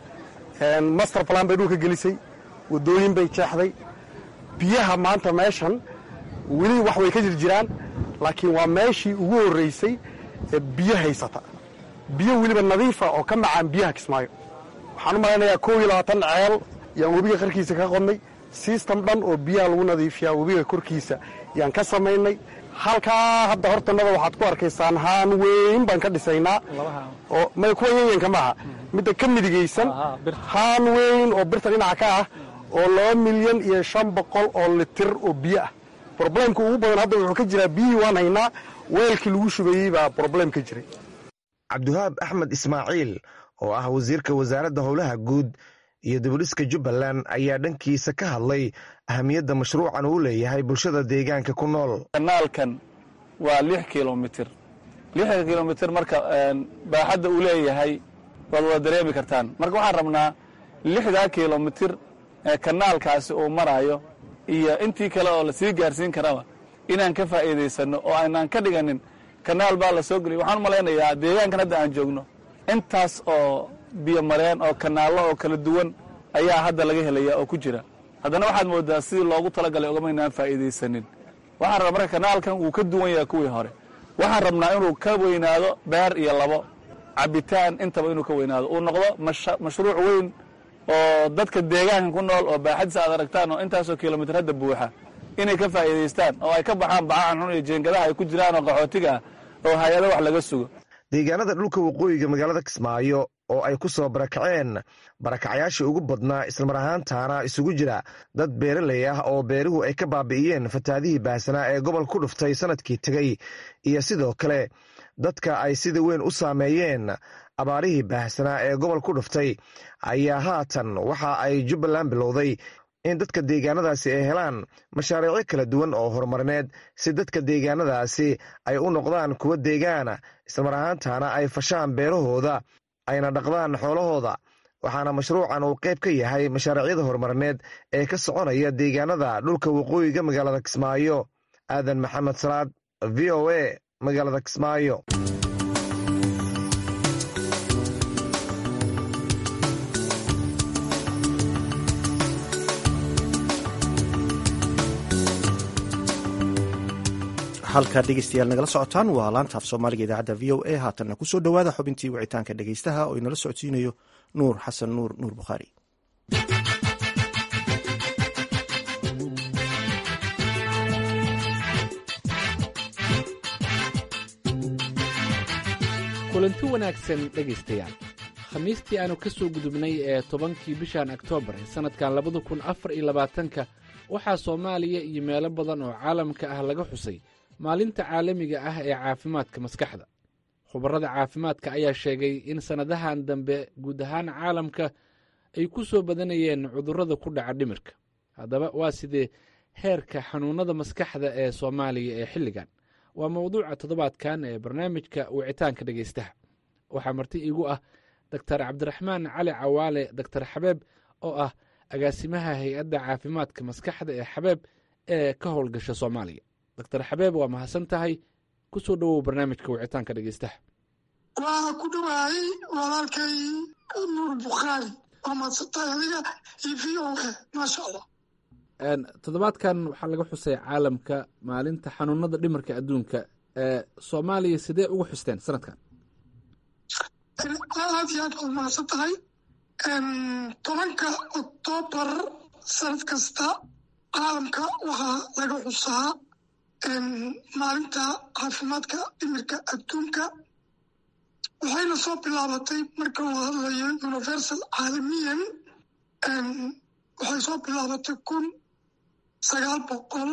master plan bay dhulka gelisay waddooyin bay jeexday biyaha maanta meeshan weli wax way ka jir jiraan laakiin waa meeshii ugu horraysay ee biyo haysata biyo weliba nadiifa oo ka macaan biyaha kismaayo waxaan u malaynayaa koob iyo labaatan ceel yaan webiga qarkiisa ka qodnay sistem dhan oo biyaha lagu nadiifiyaa webiga korkiisa yaan ka samaynay halkaa hadda hortanada waxaad ku arkaysaan haan weyn baan ka dhisaynaa oo may kuwa yanyanka maaha midda ka midigaysan haan weyn oo birta dhinaca ka ah oo laba milyan iyo shan boqol oo litir oo biyo ah broblemka ugu badan hadda wuxuu ka jiraa biyihii waan haynaa weelkii lagu shubayey baa broblem ka jiray cabdiwahaab axmed ismaaciil oo ah wasiirka wasaaradda howlaha guud iyo dibudhiska jubbaland ayaa dhankiisa ka hadlay ahamiyadda mashruucan uu leeyahay bulshada deegaanka ku nool kanaalkan waa lix kilomitir lixda kilomitir marka baaxadda uu leeyahay waad wada dareemi kartaan marka waxaan rabnaa lixdaa kilomitir ee kanaalkaasi uu marayo iyo intii kale oo lasii gaarsiin karaba inaan ka faa'iidaysanno oo aynaan ka dhiganin kanaal baa la soo geliya waxaan u malaynayaa deegaankan hadda aan joogno intaas oo biyo mareen oo kanaallo oo kala duwan ayaa hadda laga helaya oo ku jira haddana waxaad moodaa sidii loogu talagalay ogamaynaan faa'iidaysanin waxaan rabaa marka kanaalkan wuu ka duwan yahay kuwii hore waxaan rabnaa inuu ka weynaado beer iyo labo cabitaan intaba inuu ka weynaado uu noqdo mashruuc weyn oo dadka deegaankan ku nool oo baaxadiisa aad aragtaan oo intaasoo kilomitir hadda buuxa inay ka faa'iidaystaan oo ay ka baxaan bacahan xun iyo jeengadaha ay ku jiraan oo qaxootiga ah oo hay-ado wax laga sugo deegaanada dhulka waqooyiga magaalada kismaayo oo ay ku soo barakaceen barakacayaashii ugu badnaa islamar ahaantaana isugu jira dad beeraley ah oo beeruhu ay ka baabi'iyeen fataadihii baahsanaa ee gobol ku dhuftay sanadkii tegey iyo sidoo kale dadka ay sida weyn u saameeyeen abaarihii baahsanaa ee gobol ku dhuftay ayaa haatan waxa ay jubbaland bilowday in dadka deegaanadaasi ay helaan mashaariicyo kala duwan oo horumarineed si dadka deegaanadaasi ay u noqdaan kuwa deegaana islamar ahaantaana ay fashaan beerahooda ayna dhaqdaan xoolahooda waxaana mashruucan uu qayb ka yahay mashaariicyada horumarineed ee ka soconaya deegaanada dhulka waqooyiga magaalada kismaayo aadan maxamed salaad v o a magaalada kismaayo halkaa dhegeystayaal nagala socotaan waa laantaaf soomaaliga idaacadda v o a haatanna kusoo dhowaada xubintii wicitaanka dhegeystaha oo inala socodsiinayo nuur xasan nuur nuur bukhaari kulanti wanaagsan dhegaystayaal khamiistii aanu ka soo gudubnay ee tobankii bishan oktoobar ee sannadkan labada kun afar iyo labaatanka waxaa soomaaliya iyo meelo badan oo caalamka ah laga xusay maalinta caalamiga ah ee caafimaadka maskaxda khubarada caafimaadka ayaa sheegay in sannadahan dambe guud ahaan caalamka ay ku soo badanayeen cudurrada ku dhaca dhimirka haddaba waa sidee heerka xanuunnada maskaxda ee soomaaliya ee xilligan waa mowduuca toddobaadkan ee barnaamijka wicitaanka dhegaystaha waxaa marti iigu ah doktar cabdiraxmaan cali cawaale doktar xabeeb oo ah agaasimaha hay-adda caafimaadka maskaxda ee xabeeb ee ka howlgasha soomaaliya doctor xabeeb waa mahadsan tahay ku soo dhowow barnaamijka wicitaanka dhegeystaha waa ku dhawaayay walaalkay nuur bukhaari waa mahadsantahay adiga iyo v o a maasha allah toddobaadkan waxaa laga xusay caalamka maalinta xanuunada dhimarka adduunka ee soomaaliya sidee ugu xusteen sanadkan aad iyo aad waad mahadsan tahay tobanka oktoobar sanad kasta caalamka waxaa laga xusaa maalinta caafimaadka dhimirka adduunka waxay waxayna soo bilaabatay marka la hadlayo universal caalamiyan waxay soo bilaabatay kun sagaal boqol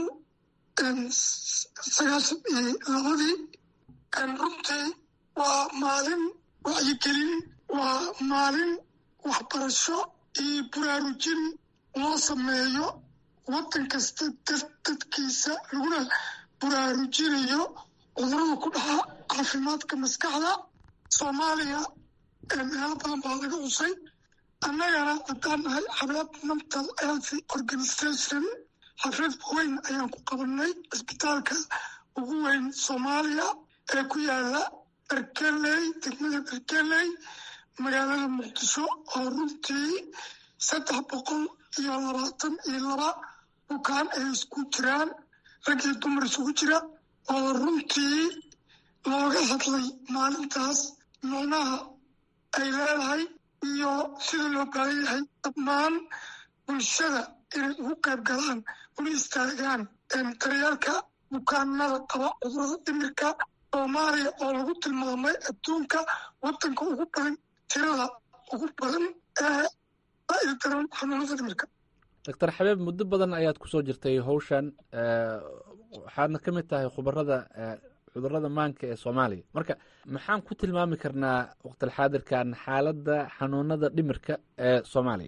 sagaashan iyo labadii runtii waa maalin wacyigelin waa maalin waxbarasho iyo buraarujin loo sameeyo waddan kasta dadkiisa laguna buraarujinayo cudurada ku dhaca caafimaadka maskaxda soomaaliya meelo badan baa laga cusay annagana haddaan nahay xabeeb mental health organization xaflad weyn ayaan ku qabanay cisbitaalka ugu weyn soomaaliya ee ku yaala berkeley degmada berkeley magaalada muqdisho oo runtii saddex boqol iyo labaatan iyo laba bukaan ay isku jiraan rag iyo dumar isugu jira oo runtii looga hadlay maalintaas micnaha ay leedahay iyo sida loo baahan yahay dhammaan bulshada inay ugu qayb galaan una istaagaan daryaalka bukaanada qaba cudurada dhimirka soomaaliya oo lagu tilmaamay adduunka waddanka ugu badan tirada ugu badan ee daran xanuunada dhimirka doctor xabeeb muddo badan ayaad kusoo jirtay howshan waxaadna ka mid tahay khubarada cudurada maanka ee soomaaliya marka maxaan ku tilmaami karnaa waqtilxaadirkan xaaladda xanuunada dhimirka ee soomaaliya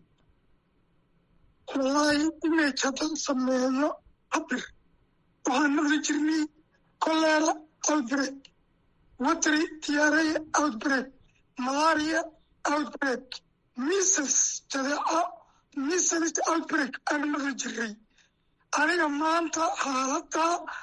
wallaahi image haddaan sameeyo cabir waxaan maqli jirnay kolera outbreak watry diarrhea outbreak malaria outbreak misses jadeeco misses outbreak aan maqli jirnay aniga maanta xaaladda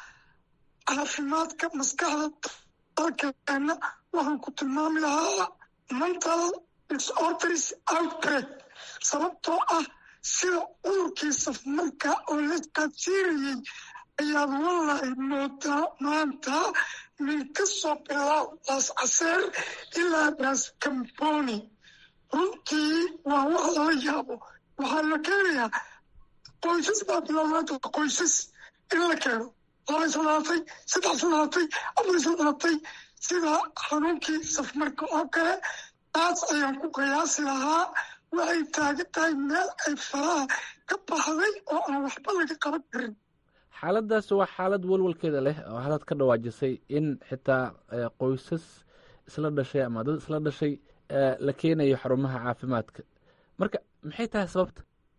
caafimaadka maskaxda dalkeena waxaan ku tilmaami lahaa mental disorders outbreak sababtoo ah sida cudurkii safmarka oo la isqaadsiinayay ayaad wallahi moodaa maanta min ka soo bilaab laas caseer ilaa laas camboni runtii waa wax lala yaabo waxaa la keenayaa qoysas baa bilownaada qoysas in la keeno laba isla dhalatay saddex isla dhalatay afar isla dhalatay sida xanuunkii safmarka oo kale taas ayaan ku qiyaasi lahaa waxay taagan tahay meel ay faraha ka baxday oo aan waxba laga qaban karin xaaladdaas waa xaalad walwalkeeda leh oo hadaad ka dhawaajisay in xitaa qoysas isla dhashay ama dad isla dhashay la keenayo xarumaha caafimaadka marka maxay tahay sababta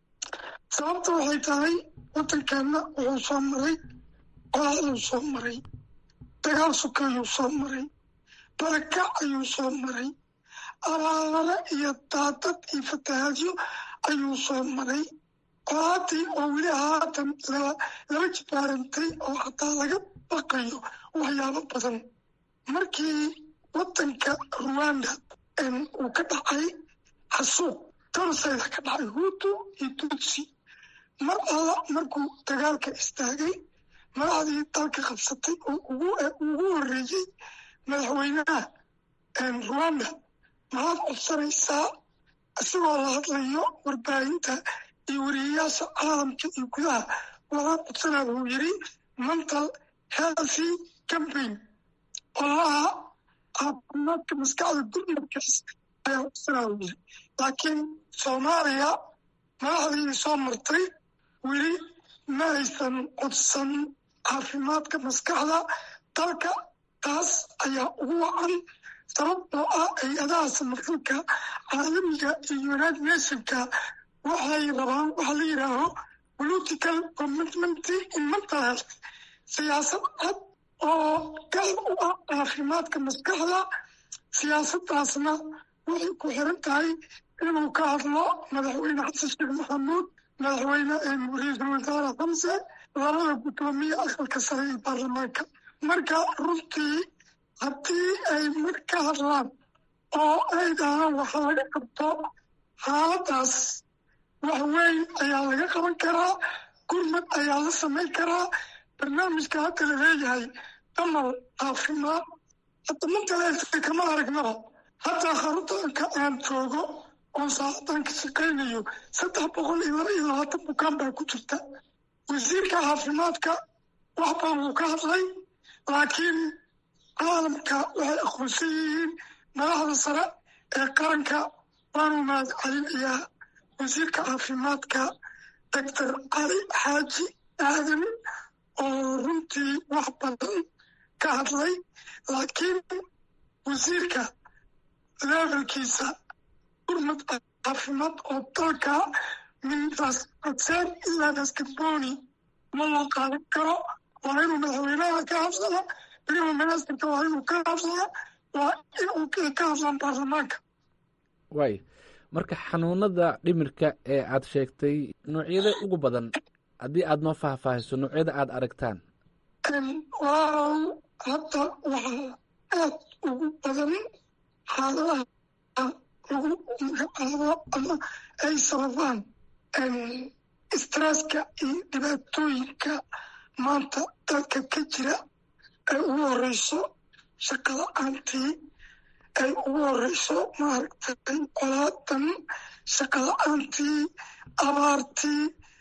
sababta waxay tahay waddankeenna wuxuu soo maray qolaaduu soo maray dagaal suka ayuu soo maray barakac ayuu soo maray abaabare iyo daadad iyo fatahaadyo ayuu soo maray qolaadii oo weli haatan laba jibaarantay oo hataa laga baqayo waxyaabo badan markii waddanka ruwanda uu ka dhacay xasuuq torosayda ka dhacay huutu iyo tutsi mar alla markuu dagaalka istaagay madaxdii dalka qabsatay oo ugu horreeyey madaxweynaha ruwanda maxaad codsanaysaa isagoo la hadlayo warbaahinta iyo wariyayaasha caalamka iyo gudaha waxaan codsanaa wuu yidhi mental healthy campaign olaha caafimaadka maskaxda gurmadkaas ayaa codsanaa wuu yidhi laakiin soomaaliya madaxdii soo martay weli ma aysan codsan caafimaadka maskaxda dalka taas ayaa ugu wacan sababtoo ah hay-adaha samafalka caalamiga iyo united nationka waxay rabaan waxa la yidhaaho political commitment in mental health siyaasad cad oo gaar u ah caafimaadka maskaxda siyaasaddaasna waxay ku xiran tahay inuu ka hadlo madaxweyne xasan sheekh maxamuud madaxweyne ra-iisul wasaare xamse labada guddoomiye aqalka sare ee baarlamaanka marka runtii haddii ay mar ka hadlaan oo ay dhahaan waxa laga qabto xaaladdaas wax weyn ayaa laga qaban karaa gurmad ayaa la samayn karaa barnaamijka hadda la leeyahay damal caafimaad hadda mantaleelta kama aragnaba hadda xaruntanka aan joogo oon saacadan ka shaqaynayo saddex boqol iyo laba iyo labaatan bukaan baa ku jirta wasiirka caafimaadka wax badan wuu ka hadlay laakiin caalamka waxay aqoonsan yihiin madaxda sare ee qaranka waanu mahad celinayaa wasiirka caafimaadka doctor cali xaaji aadan oo runtii wax badan ka hadlay laakiin wasiirka levelkiisa gurmad caafimaad oo dalka mintaas codseen ilaa basketboni ma loo qaadan karo waa inuu madaxweynaha ka hadlaa weliba ministarka waa inuu ka hadlaa waa inuu ka hadlaan baarlamaanka waay marka xanuunada dhimirka ee aad sheegtay noocyada ugu badan haddii aad noo faahfaahiso noocyada aad aragtaan waaw hadda waxaa aad ugu badan xaaladaha lagu magacaabo ama ay sababaan stresska iyo dhibaatooyinka maanta dalka ka jira ay ugu horeyso shaqala-aantii ay ugu horeyso maaragtay colaadan shaqala-aantii abaartii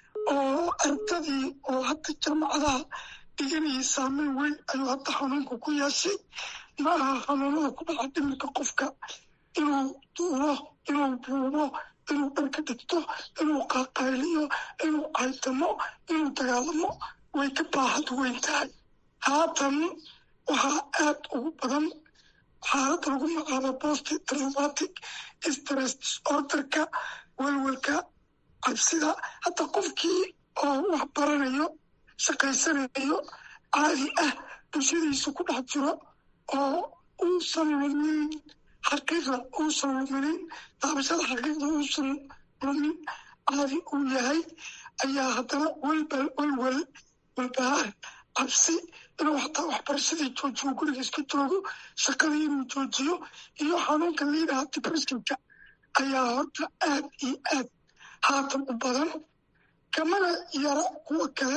oo ardadii oo hadda jaamacadaha dhiganayay saameyn weyn ayuu hadda xanuunka ku yeeshay ma aha xanuunada ku dhaca dhimirka qofka inuu duulo inuu buubo inuu dharka dhigto inuu qaaqayliyo inuu caytamo inuu dagaalamo way ka baaxad weyn tahay haatan waxaa aad ugu badan xaalada lagu magacaabo post traumatic stress disorderka welwelka cabsida hadda qofkii oo wax baranayo shaqaysanayo caadi ah bulshadiisa ku dhex jiro oo uusan lumin xaqiiqda uusan luminin daabashada xaqiiqda uusan lumin caadi uu yahay ayaa haddana welbal welwel walbahaar cabsi inuu xataa waxbarashadii joojiyo guriga iska joogo shaqadii inuu joojiyo iyo xanuunka liidaha depressionka ayaa horta aad iyo aad haatan u badan kamana yara kuwa kale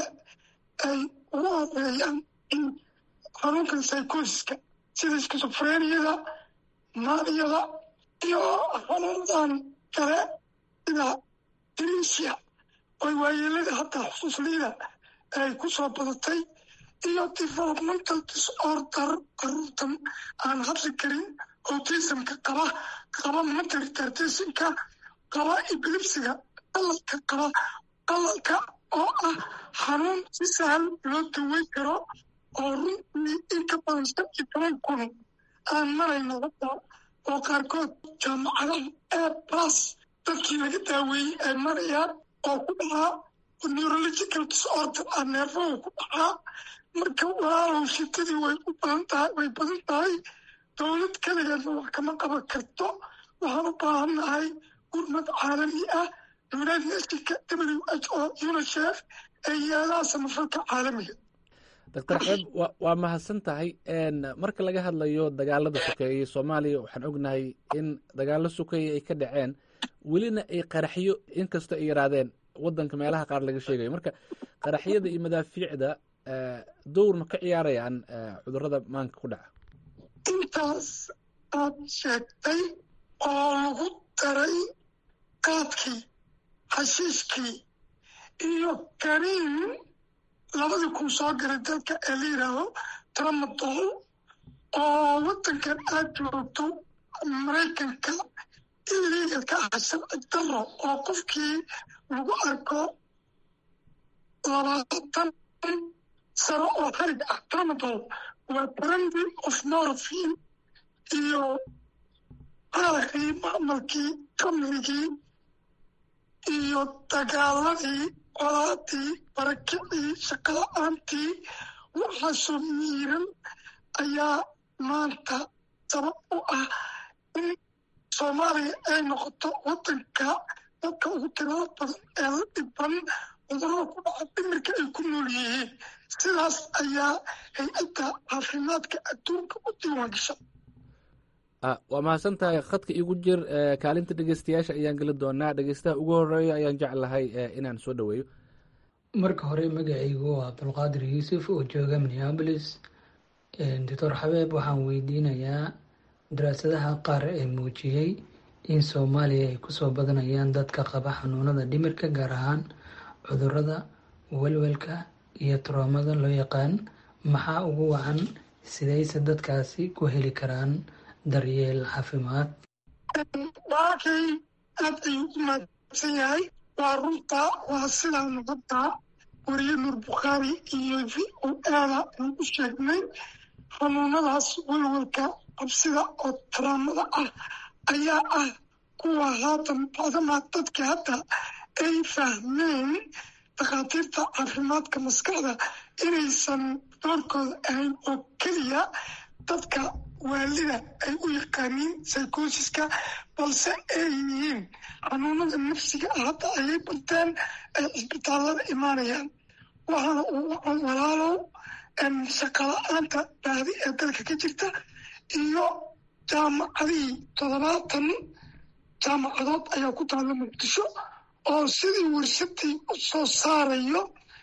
ay ugu horeeyaan in xanuunkan psychosiska sida skisofreniyada maaniyada iyo xanuunadan kale sida demensia oy waayeelada hataa xusuusliida ay ku soo badatay iyo developmental disorder caruurtan aan hadli karin autismka qaba qaba mental retardation-ka qaba epilepsiga qalalka qaba qalalka oo ah xanuun si sahal loo daweyn karo oo runtii in ka badan shan iyo toban kun aan marayno hadda oo qaarkood jaamacadaha ee bas dadkii laga daaweeyey ay marayaan oo ku dhacaa neurological disorder ah neerfahu ku dhacaa marka walaalow shitadii way u badan tahay way badan tahay dowlad keligeedna wax kama qaban karto waxaan u baahannahay gurmad caalami ah united nationka w h o unicef ee yaalaha samafalka caalamiga doctor xeeb wa waa mahadsan tahay marka laga hadlayo dagaalada sokeeye soomaaliya waxaan ognahay in dagaalo sokeeye ay ka dhaceen welina ay qaraxyo inkastoo ay yaraadeen wadanka meelaha qaar laga sheegayo marka qaraxyada iyo madaafiicda dowr ma ka ciyaarayaan cudurada maanka ku dhaca intaas aad sheegtay oo lagu daray qaadkii xashiishkii iyo kariin labadii kun soo galay dalka ee la yidhaaho tramadol oo waddankan aad joogto maraykanka illegal ka ah sharci daro oo qofkii lagu arko labaatan sano oo xarig ah tramadol waa brandy of morphine iyo qaaqii macmalkii kamrigii iyo dagaaladii colaadii barakicii shaqala-aantii waxaasoo miiran ayaa maanta sabab u ah in soomaaliya ay noqoto waddanka dadka ugu tirada badan ee la dhiban cudurada ku dhaca dhimirka ay ku nool yihiin sidaas ayaa hay-adda caafimaadka adduunka u diiwaan gasha waa mahadsan tahay khadka igu jir kaalinta dhegeystayaasha ayaan geli doonaa dhegeystaha ugu horeeya ayaan jeclahay inaan soo dhaweeyo marka hore magacaygu waa abdulqaadir yuusuf oo jooga minneabolis doctor xabeeb waxaan weydiinayaa daraasadaha qaar ee muujiyey in soomaaliya ay kusoo badanayaan dadka qaba xanuunada dhimirka gaar ahaan cudurada welwelka iyo troomada loo yaqaan maxaa ugu wacan sidayse dadkaasi ku heli karaan daryeel caafimaad dhaakay aad ayuu u mahadsan yahay waa runta waa sidaa nabadda wariye nuur bukhaari iyo v o aada aan u sheegnay xanuunadaas walwalka cabsida oo taraamada ah ayaa ah kuwa haatan bacdamaa dadka hadda ay fahmeen dhakhaatiirta caafimaadka maskaxda inaysan doorkooda ahayn oo keliya dadka waalida ay u yaqaaniin psychosiska balse ay yihiin xanuunada nafsiga ah hadda ayay barteen ay cisbitaallada imaanayaan waxaana uu walaalow shaqala-aanta baadi ee dalka ka jirta iyo jaamacadihii toddobaatan jaamacadood ayaa ku taalla muqdisho oo sidii warsadii u soo saarayo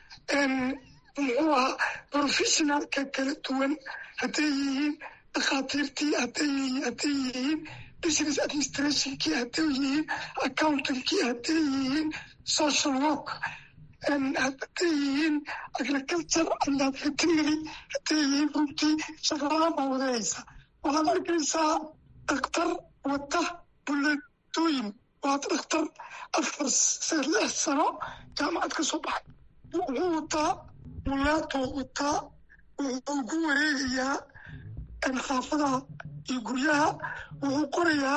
muxuu ahaa professionalka kala duwan hadday yihiin dhakhaatiirtii hadday yihiin business administrationkii hadday yihiin accountankii hadday yihiin social work hadday yihiin agriculture and veterinary hadday yihiin runtii shaqaladan baa wadanaysa waxaad arkaysaa dhakhtar wata buleetooyin waa dhakhtar afar lix sano jaamacad ka soo baxay wuxuu wataa buleetoo wataa wuxuu ku wareegayaa xaafadaha iyo guryaha wuxuu qorayaa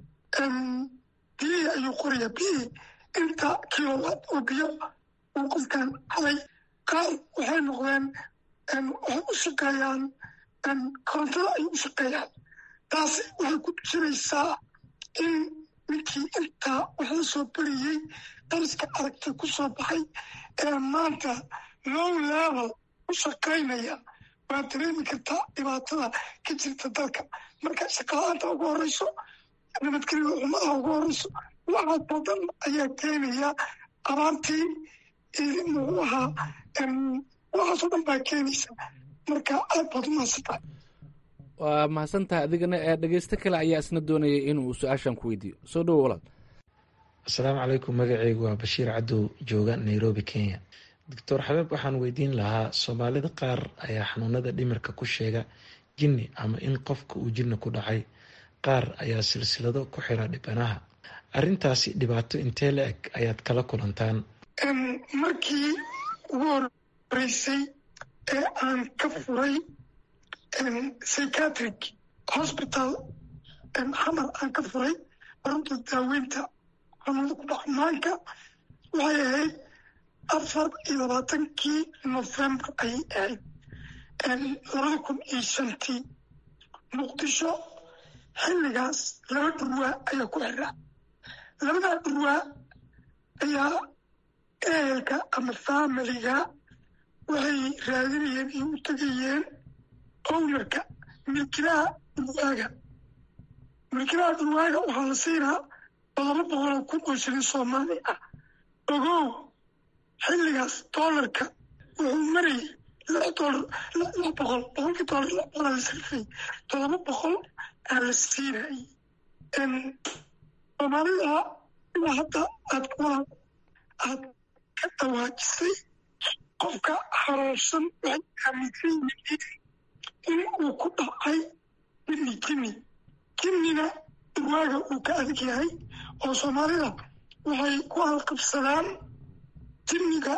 biyihii ayuu qorayaa biyihii inta kilowatt oo biyo uu qofkan halay qaar waxay noqdeen waxay u shaqeeyaan korontada ay u shaqeeyaan taasi waxay ku tusinaysaa in ninkii intaa wax la soo beriyey dariska aragtay ku soo baxay ee maanta low level u shaqaynaya waa dareemi kartaa dhibaatada ka jirta dalka marka shaqala-aanta ugu horeyso nabadgelyo xumadaha ugu horeyso waxaas oo dhan ayaa keenaya abaartii muxuu ahaa waxaas oo dhan baa keenaysa marka aad baad u mahadsantahay waa mahadsantahay adigana ee dhegeysto kale ayaa isna doonayay inuu su-aashan ku weydiiyo soo dhowo walaal asalaamu calaykum magaceygu waa bashiir cadow jooga nairobi kenya doctor xabeeb waxaan weydiin lahaa soomaalida qaar ayaa xanuunada dhimirka ku sheega jinni ama in qofka uu jinni ku dhacay qaar ayaa silsilado ku xira dhibanaha arrintaasi dhibaato intee la eg ayaad kala kulantaan markii ugu horeysay ee aan ka furay psychiatric hospital xamar aan ka furay arunta daaweynta xanuunada ku dhaca maanka waxay ahayd afar iyo labaatankii november ayay ahayd labada kun iyo shantii muqdisho xilligaas laba dhurwaa ayaa ku xiraa labadaa dhurwaa ayaa ehelka ama faamiliga waxay raadinayeen iyo u tegayeen ownerka milkilaha dhurwaaga milkilaha dhurwaaga waxaa la siinaa todoba boqoloo kun oo shilin soomaali ah ogow xilligaas doolarka wuxuu marayay lix doolar lix boqol boqolkii doolar lix boqol aa la sarfay todoba boqol aa la siinayay soomaalida ilaa hadda aad aad ka dhawaajisay qofka xanuunsan waxay aaminsan yihiin in uu ku dhacay jinni jinni jinnina dhurwaaga uu ka adag yahay oo soomaalida waxay ku halqabsadaan jinniga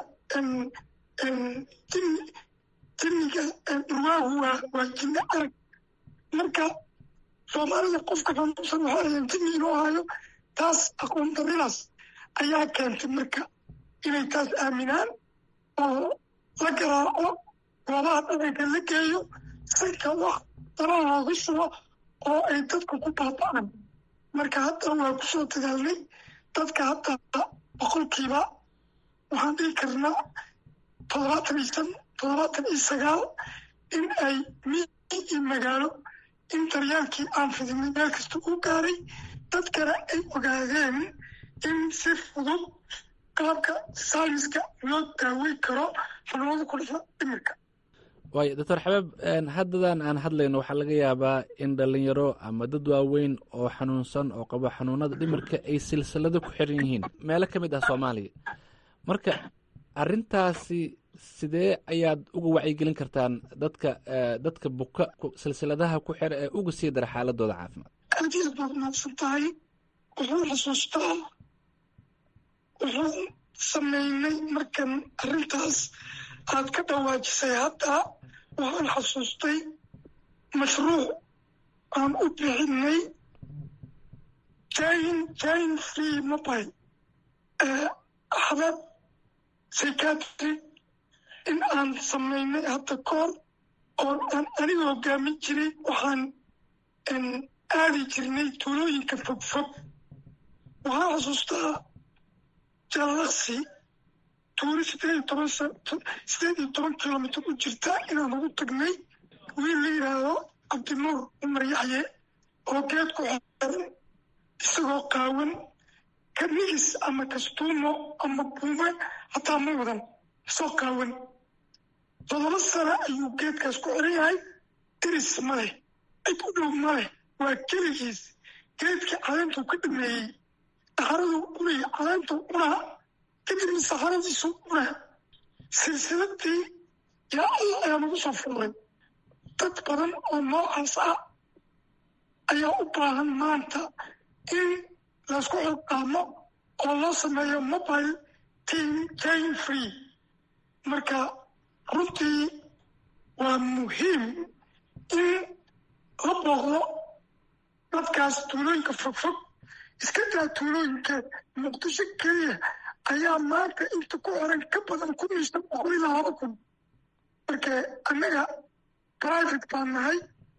jinniga dhurwaagu waa waa jinni arag marka soomaalida qofka xanuunsan waxay ahayn jinni inuu hayo taas aqoon daridaas ayaa keentay marka inay taas aaminaan oo la garaaco goobaha dhaqanka la geeyo sanka wax daraha looga shubo oo ay dadka ku baaba'aan marka hadda waa ku soo dadaalnay dadka hadda boqolkiiba waxaan dhihi karnaa toddobaatan iyo shan toddobaatan iyo sagaal in ay miyi iyo magaalo in daryaalkii aan fidinay meel kasta u gaaray dadkana ay ogaadeen in si fudud qaabka sayniska loo daaweyn karo xanuunada ku dhasha dhimirka waayo doctor xabeeb haddadan aan hadlayno waxaa laga yaabaa in dhalinyaro ama dad waaweyn oo xanuunsan oo qabo xanuunada dhimirka ay silsilado ku xiran yihiin meelo ka mid ah soomaaliya marka arintaasi sidee ayaad uga wacyigelin kartaan dadka dadka buka silsiladaha ku xira ee uga sii dara xaaladooda caafimaad aad iyo aad baad mahadsan tahay wuxuu xusuustaa wuxuu sameynay markan arrintaas aad ka dhawaajisay hadda waxaan xasuustay mashruuc aan u bixinay jain jain free mobile xabab psychiatry in aan sameynay hadda koor oo aan aniga hogaamin jiray waxaan aadi jirnay tuulooyinka fogfog waxaan xasuustaa jallaqsi tuuli sideed iyo toban sideed iyo toban kilomitr u jirta inaan ugu tagnay wiil la yidhaahdo cabdinuur cumar yaxye oo geed ku xeeran isagoo qaawan kanigis ama kastuumo ama buume hataa ma wadan isagoo qaawan todoba sano ayuu geedkaas ku xiran yahay diris ma leh cid u dhow ma leh waa keligiis geedkii caleentuu ka dhameeyey saxaraduu cunay caleentuu cunaa kadibna saxaradiisu cunaa silsiladii yaa allah ayaa nagu soo furay dad badan oo noocaas ah ayaa u baahan maanta in laysku xilqaamo oo loo sameeyo mobile team jain free marka runtii waa muhiim in la booqdo dadkaas tuulooyinka fogfog iska daa tuulooyinka muqdisho keliya ayaa maanta inta ku xiran ka badan kun iyo shan boqol ilaa laba kun marka annaga private baan nahay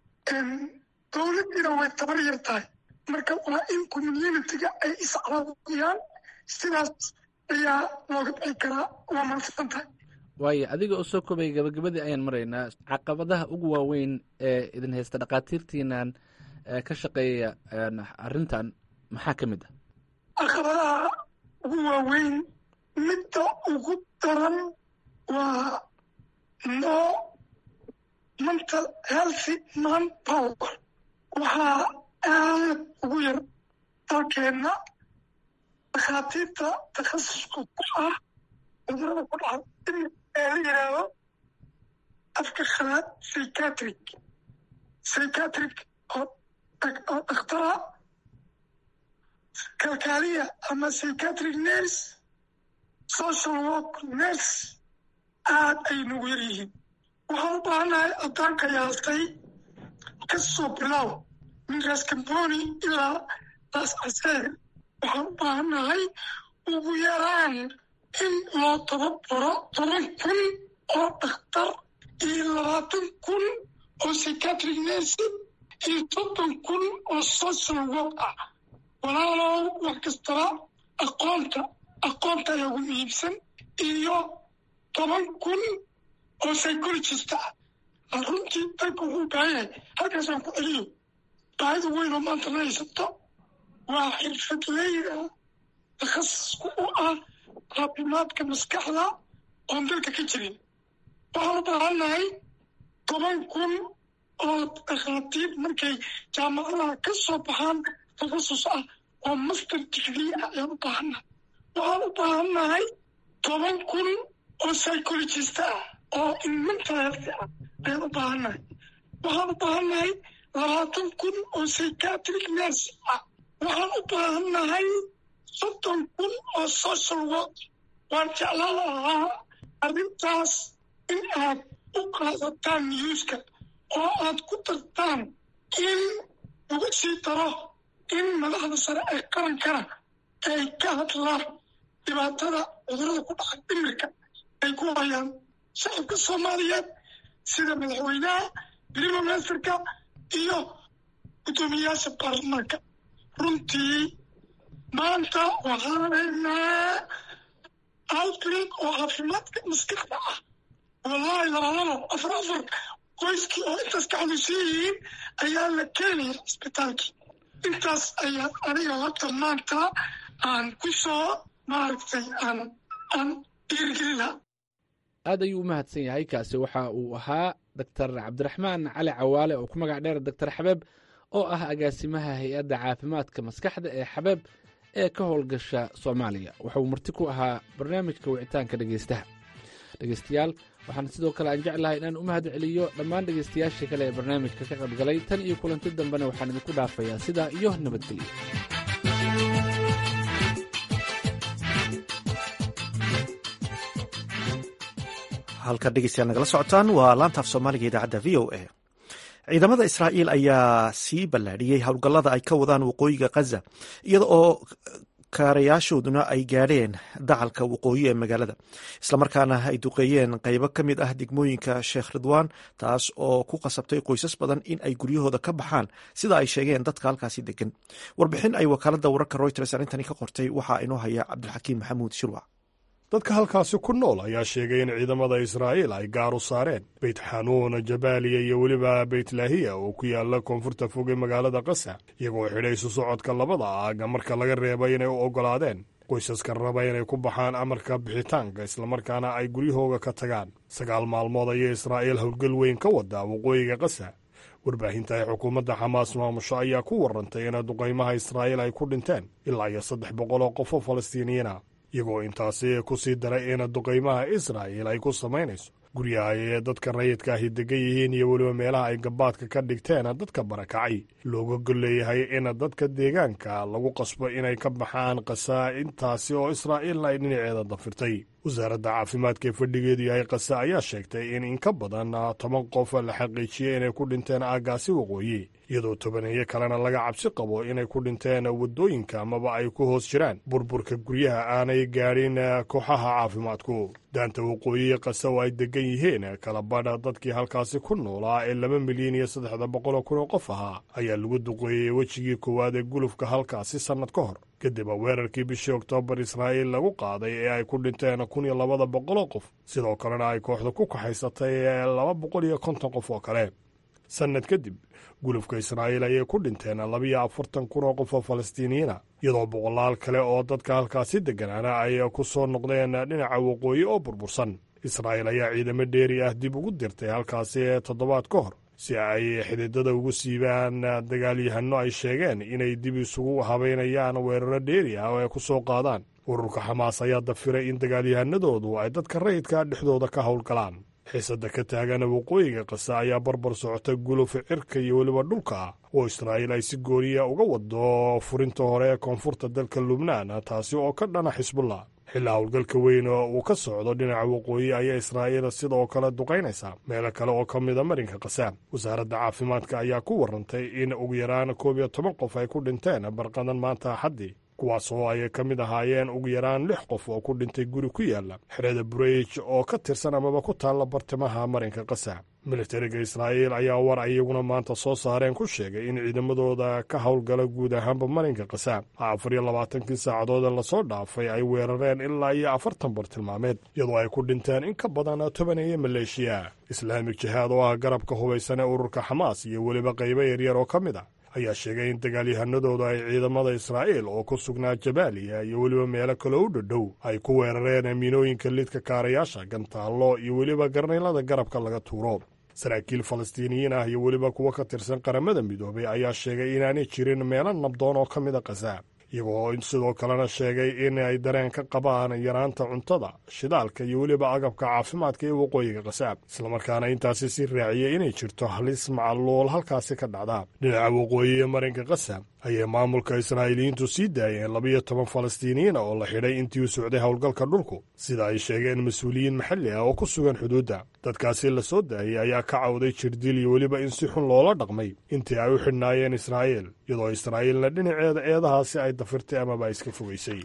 dowladdiina way tabar yar tahay marka waa in communitiga ay iscaawiyaan sidaas ayaa looga bixi karaa waa mahadsan tahay waayo adiga oo soo kobay gabagabadii ayaan maraynaa caqabadaha ugu waaweyn ee idin haysta dhakhaatiirtiinan ka shaqeeya arrintan maxaa ka mid ah caqabadaha ugu waaweyn midda ugu daran waa no mental healthy man power waxaa aad ugu yar dalkeenna dhakhaatiirta takhasuska ku ah cudurada ku dhaca in ee la yidhaahdo afka khalaad psychiatric psychiatric oo oo dhakhtara kalkaaliya ama psychiatric nurse social work nurse aad ay nagu yar yihiin waxaan u baahannahay addaanka yaastay ka soo bilow min raskamboni ilaa laas caseer waxaan u baahannahay ugu yaraan in loo tababaro toban kun oo dhakhtar iyo labaatan kun oo psychiatric nursing iyo soddon kun oo social work ah walaalow wax kastaba aqoonta aqoonta ayaa ugu muhiimsan iyo toban kun oo psychologist ah runtii dalka wuxuu baahan yahay halkaasaan ku celiyo baahida weyn oo maanta la haysato waa xirfadleyda takhasisku u ah caafimaadka maskaxda oon dalka ka jirin waxaan u baahannahay toban kun oo dhakhaatiir markay jaamacadaha ka soo baxaan takhasus ah oo master degree ah ayaan u baahannahay waxaan u baahannahay toban kun oo psychologist ah oo in mental health ah ayaan u baahannahay waxaan u baahannahay labaatan kun oo psychiatric nurse ah waxaan u baahannahay soddon kun oo social work waan jeclaan lahaa arrintaas in aad u qaadataan newska oo aad ku dartaan in lagu sii daro in madaxda sare ee qarankana ay ka hadlaan dhibaatada cudurada ku dhaca dhimirka ay ku hayaan shacabka soomaaliyeed sida madaxweynaha prime ministerka iyo guddoomiyayaasha baarlamaanka runtii maanta waxaan haynaa outbreak oo caafimaadka maskaxda ah wallahi labalabo afar afar qoyskii oo intaas ka xanuunsan yihiin ayaa la keenaya cisbitaalkii intaas ayaa aniga horta maanta aan ku soo maaragtay aan aan dhiirigelina aad ayuu u mahadsan yahay kaasi waxa uu ahaa doctor cabdiraxmaan cali cawaale oo ku magac dheer doctor xabeeb oo ah agaasimaha hay-adda caafimaadka maskaxda ee xabeeb ee ka howlgasha soomaaliya wuxuu marti ku ahaa barnaamijka wicitaanka dhegeystaha dhegeystayaal waxaan sidoo kale aan jeclahay inaan u mahad celiyo dhammaan dhegeystayaashii kale ee barnaamijka ka qaybgalay tan iyo kulanti dambena waxaan idinku dhaafayaa sidaa iyo nabadgelyo halka dhegeystayaal nagala socotaan waa laantaaf soomaaliga idaacadda v o a ciidamada israa'iil ayaa sii ballaadhiyey howlgallada ay ka wadaan waqooyiga khaza iyada oo kaarayaashooduna ay gaadheen dacalka waqooyi ee magaalada islamarkaana ay duqeeyeen qaybo ka mid ah degmooyinka sheekh ridwaan taas oo ku qasabtay qoysas badan in ay guryahooda ka baxaan sida ay sheegeen dadka halkaasi degan warbixin ay wakaaladda wararka reuters arrintani ka qortay waxaa inoo haya cabdilxakiim maxamuud shirwac dadka halkaasi ku nool ayaa sheegay in ciidamada israa'iil ay gaar u saareen beyt xanuun jabaaliya iyo weliba beytlaahiya oo ku yaala koonfurta fog ee magaalada kasa iyagoo xidhay isu socodka labada aaga marka laga reebay inay u oggolaadeen qoysaska raba inay ku baxaan amarka bixitaanka islamarkaana ay guryahooga ka tagaan sagaal maalmood ayay israa'iil howlgal weyn ka wadaa waqooyiga kasa warbaahinta ay xukuumadda xamaas maamusho ayaa ku warrantay in duqaymaha israa'iil ay ku dhinteen ilaa iyo saddex boqol oo qof oo falastiiniyiina iyagoo intaasi ku sii daray in duqaymaha israa'il ay ku samaynayso guryaha ee dadka rayidka ahi degan yihiin iyo weliba meelaha ay gabaadka ka dhigteen dadka barakacay looga golleeyahay in dadka deegaanka lagu qasbo inay ka baxaan kasaa intaasi oo israa'iilna ay dhinaceeda dafirtay wasaaradda caafimaadka ee fadhigeedu yahay kasa ayaa sheegtay in in ka badan toban qof la xaqiijiyey inay ku dhinteen aaggaasi waqooyi iyadoo tobaneeyo kalena laga cabsi qabo inay ku dhinteen waddooyinka amaba ay ku hoos jiraan burburka guryaha aanay gaadhin kooxaha caafimaadku daanta waqooyi kasa oo ay degan yihiin kala badha dadkii halkaasi ku noolaa ee laba milyan iyo saddexda boqoloo kun oo qof ahaa ayaa lagu duqeeyey wejigii koowaad ee gulufka halkaasi sannad ka hor kadib weerarkii bishii oktoobar israa'iil lagu qaaday ee ay ku dhinteen kun iyo labada boqoloo qof sidoo kalena ay kooxda ku kaxaysatay laba boqol iyo konton qof oo kale sannad kadib gulufka israa'iil ayay ku dhinteen labiyo afartan kun oo qof oo falastiiniyiina iyadoo boqolaal kale oo dadka halkaasi degganaana ay ku soo noqdeen dhinaca waqooyi oo burbursan israa'iil ayaa ciidamo dheeri ah dib ugu dirtay halkaasi toddobaad ka hor si ay xididada ugu siibaan dagaalyahanno ay sheegeen inay dib isugu habaynayaan weeraro dheeri ah oo ay ku soo qaadaan ururka xamaas ayaa dafiray in dagaalyahanadoodu ay dadka rayidka dhexdooda ka howlgalaan xiisadda ka taagan waqooyiga kasa ayaa barbar socota gulufa cirka iyo weliba dhulka ah oo israa'iil ay si gooniya uga wado furinta hore ee koonfurta dalka lubnaan taasi oo ka dhana xisbullah xilli howlgalka weyn oo uu ka socdo dhinaca waqooyi ayaa israa'iil sidoo kale duqaynaysaa meelo kale oo ka mida marinka kasa wasaaradda caafimaadka ayaa ku warrantay in ugu yaraan koob iyo toban qof ay ku dhinteen barqadan maanta axaddii kuwaas oo ay ka mid ahaayeen ugu yaraan lix qof oo ku dhintay guri ku yaala xerada bureyj oo ka tirsan amaba ku taalla bartimaha marinka kasa militariga israa'iil ayaa war ay iyaguna maanta soo saareen ku sheegay in ciidamadooda ka howlgala guud ahaanba marinka kasa afar iyo labaatankii saacadood ee lasoo dhaafay ay weerareen ilaa iyo afartan bartilmaameed iyadoo ay ku dhinteen in ka badan tobaneeyo maleeshiya islaamik jihaad oo ah garabka hubaysan ee ururka xamaas iyo weliba qaybo yaryar oo ka mid a ayaa sheegay in dagaalyahanadooda ay ciidamada israa'iil oo ku sugnaa jabaaliya iyo weliba meelo kale u dhadhow ay ku weerareen miinooyinka lidka kaarayaasha gantaallo iyo weliba garnaylada garabka laga tuuro saraakiil falastiiniyiin ah iyo weliba kuwo ka tirsan qaramada midoobay ayaa sheegay inaanay jirin meelo nabdoon oo ka mid a khaza iyagoo sidoo kalena sheegay in ay dareen ka qabaan yaraanta cuntada shidaalka iyo weliba agabka caafimaadka ee waqooyiga khasaab islamarkaana intaasi si raaciyey inay jirto halis macaluul halkaasi ka dhacda dhinaca waqooyi ee marinka khasaab ayay maamulka israa'iiliyiintu sii daayeen labiyo toban falastiiniyiina oo la xidhay intii u socday howlgalka dhulku sida ay sheegeen mas-uuliyiin maxalli ah oo ku sugan xuduudda dadkaasi la soo daayey ayaa ka cawday jirdil iyo weliba in si xun loola dhaqmay intii ay u xidhnaayeen israa'iil iyadoo israa'iilna dhinaceeda eedahaasi ay dafirtay amaba iska fogeysay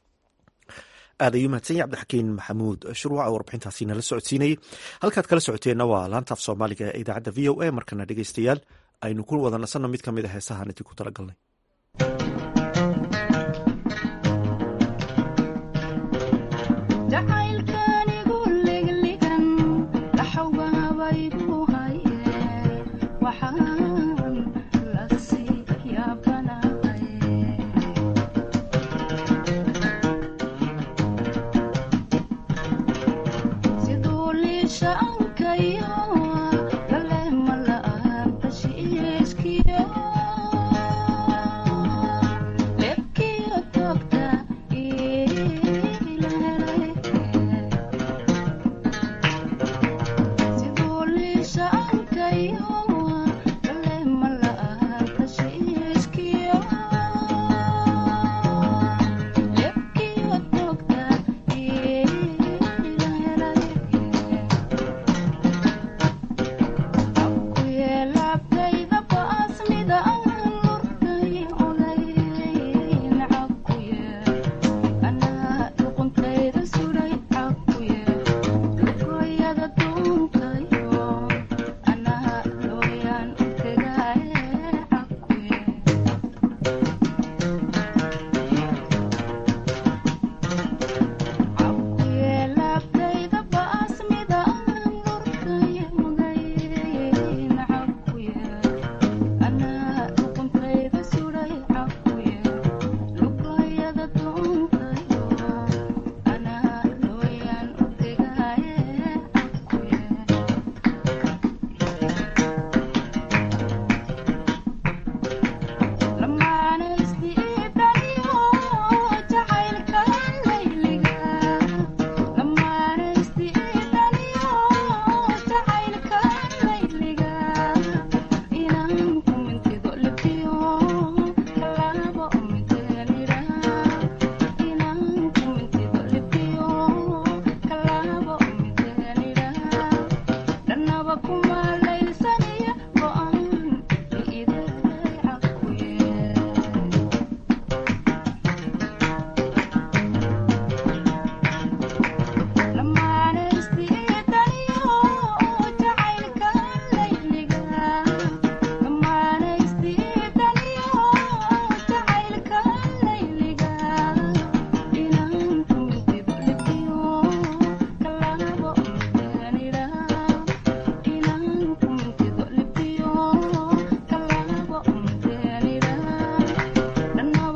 aad ayuu mahadsan yahy cabdixakiin maxamuud shuruuca warbixintaasi nala socodsiinayey halkaad kala socoteenna waa laantaaf soomaaliga ee idaacadda v o a markana dhegeystayaal aynu ku wada nasanno mid ka mid a heesahaan idinku talagalnay Yeah.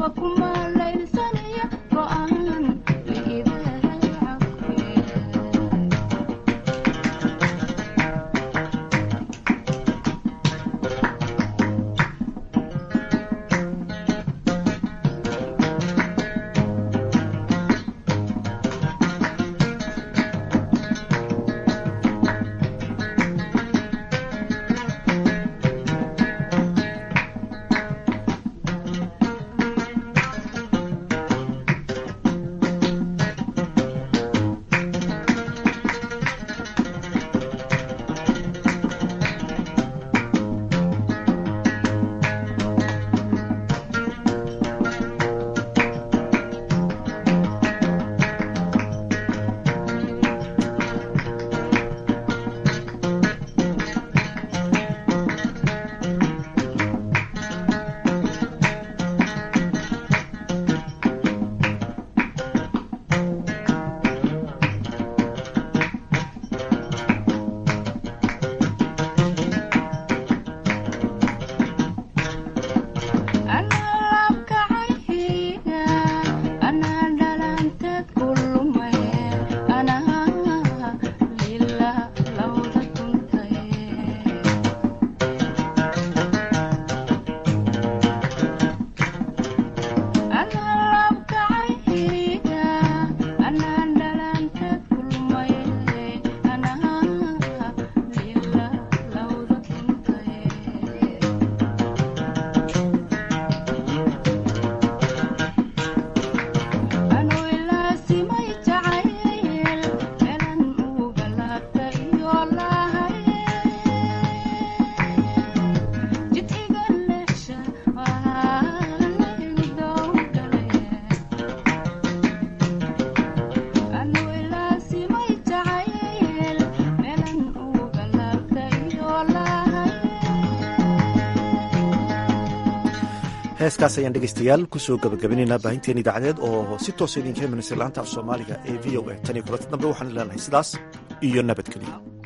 heeskaas ayaan dhegaystayaal kusoo gabagabaynaynaa baahinteen idaacadeed oo si toosa idinka imanaysa laanta af soomaaliga ee v o a tan iyo kulanta dambe waxaan leenahay sidaas iyo nabadgelyo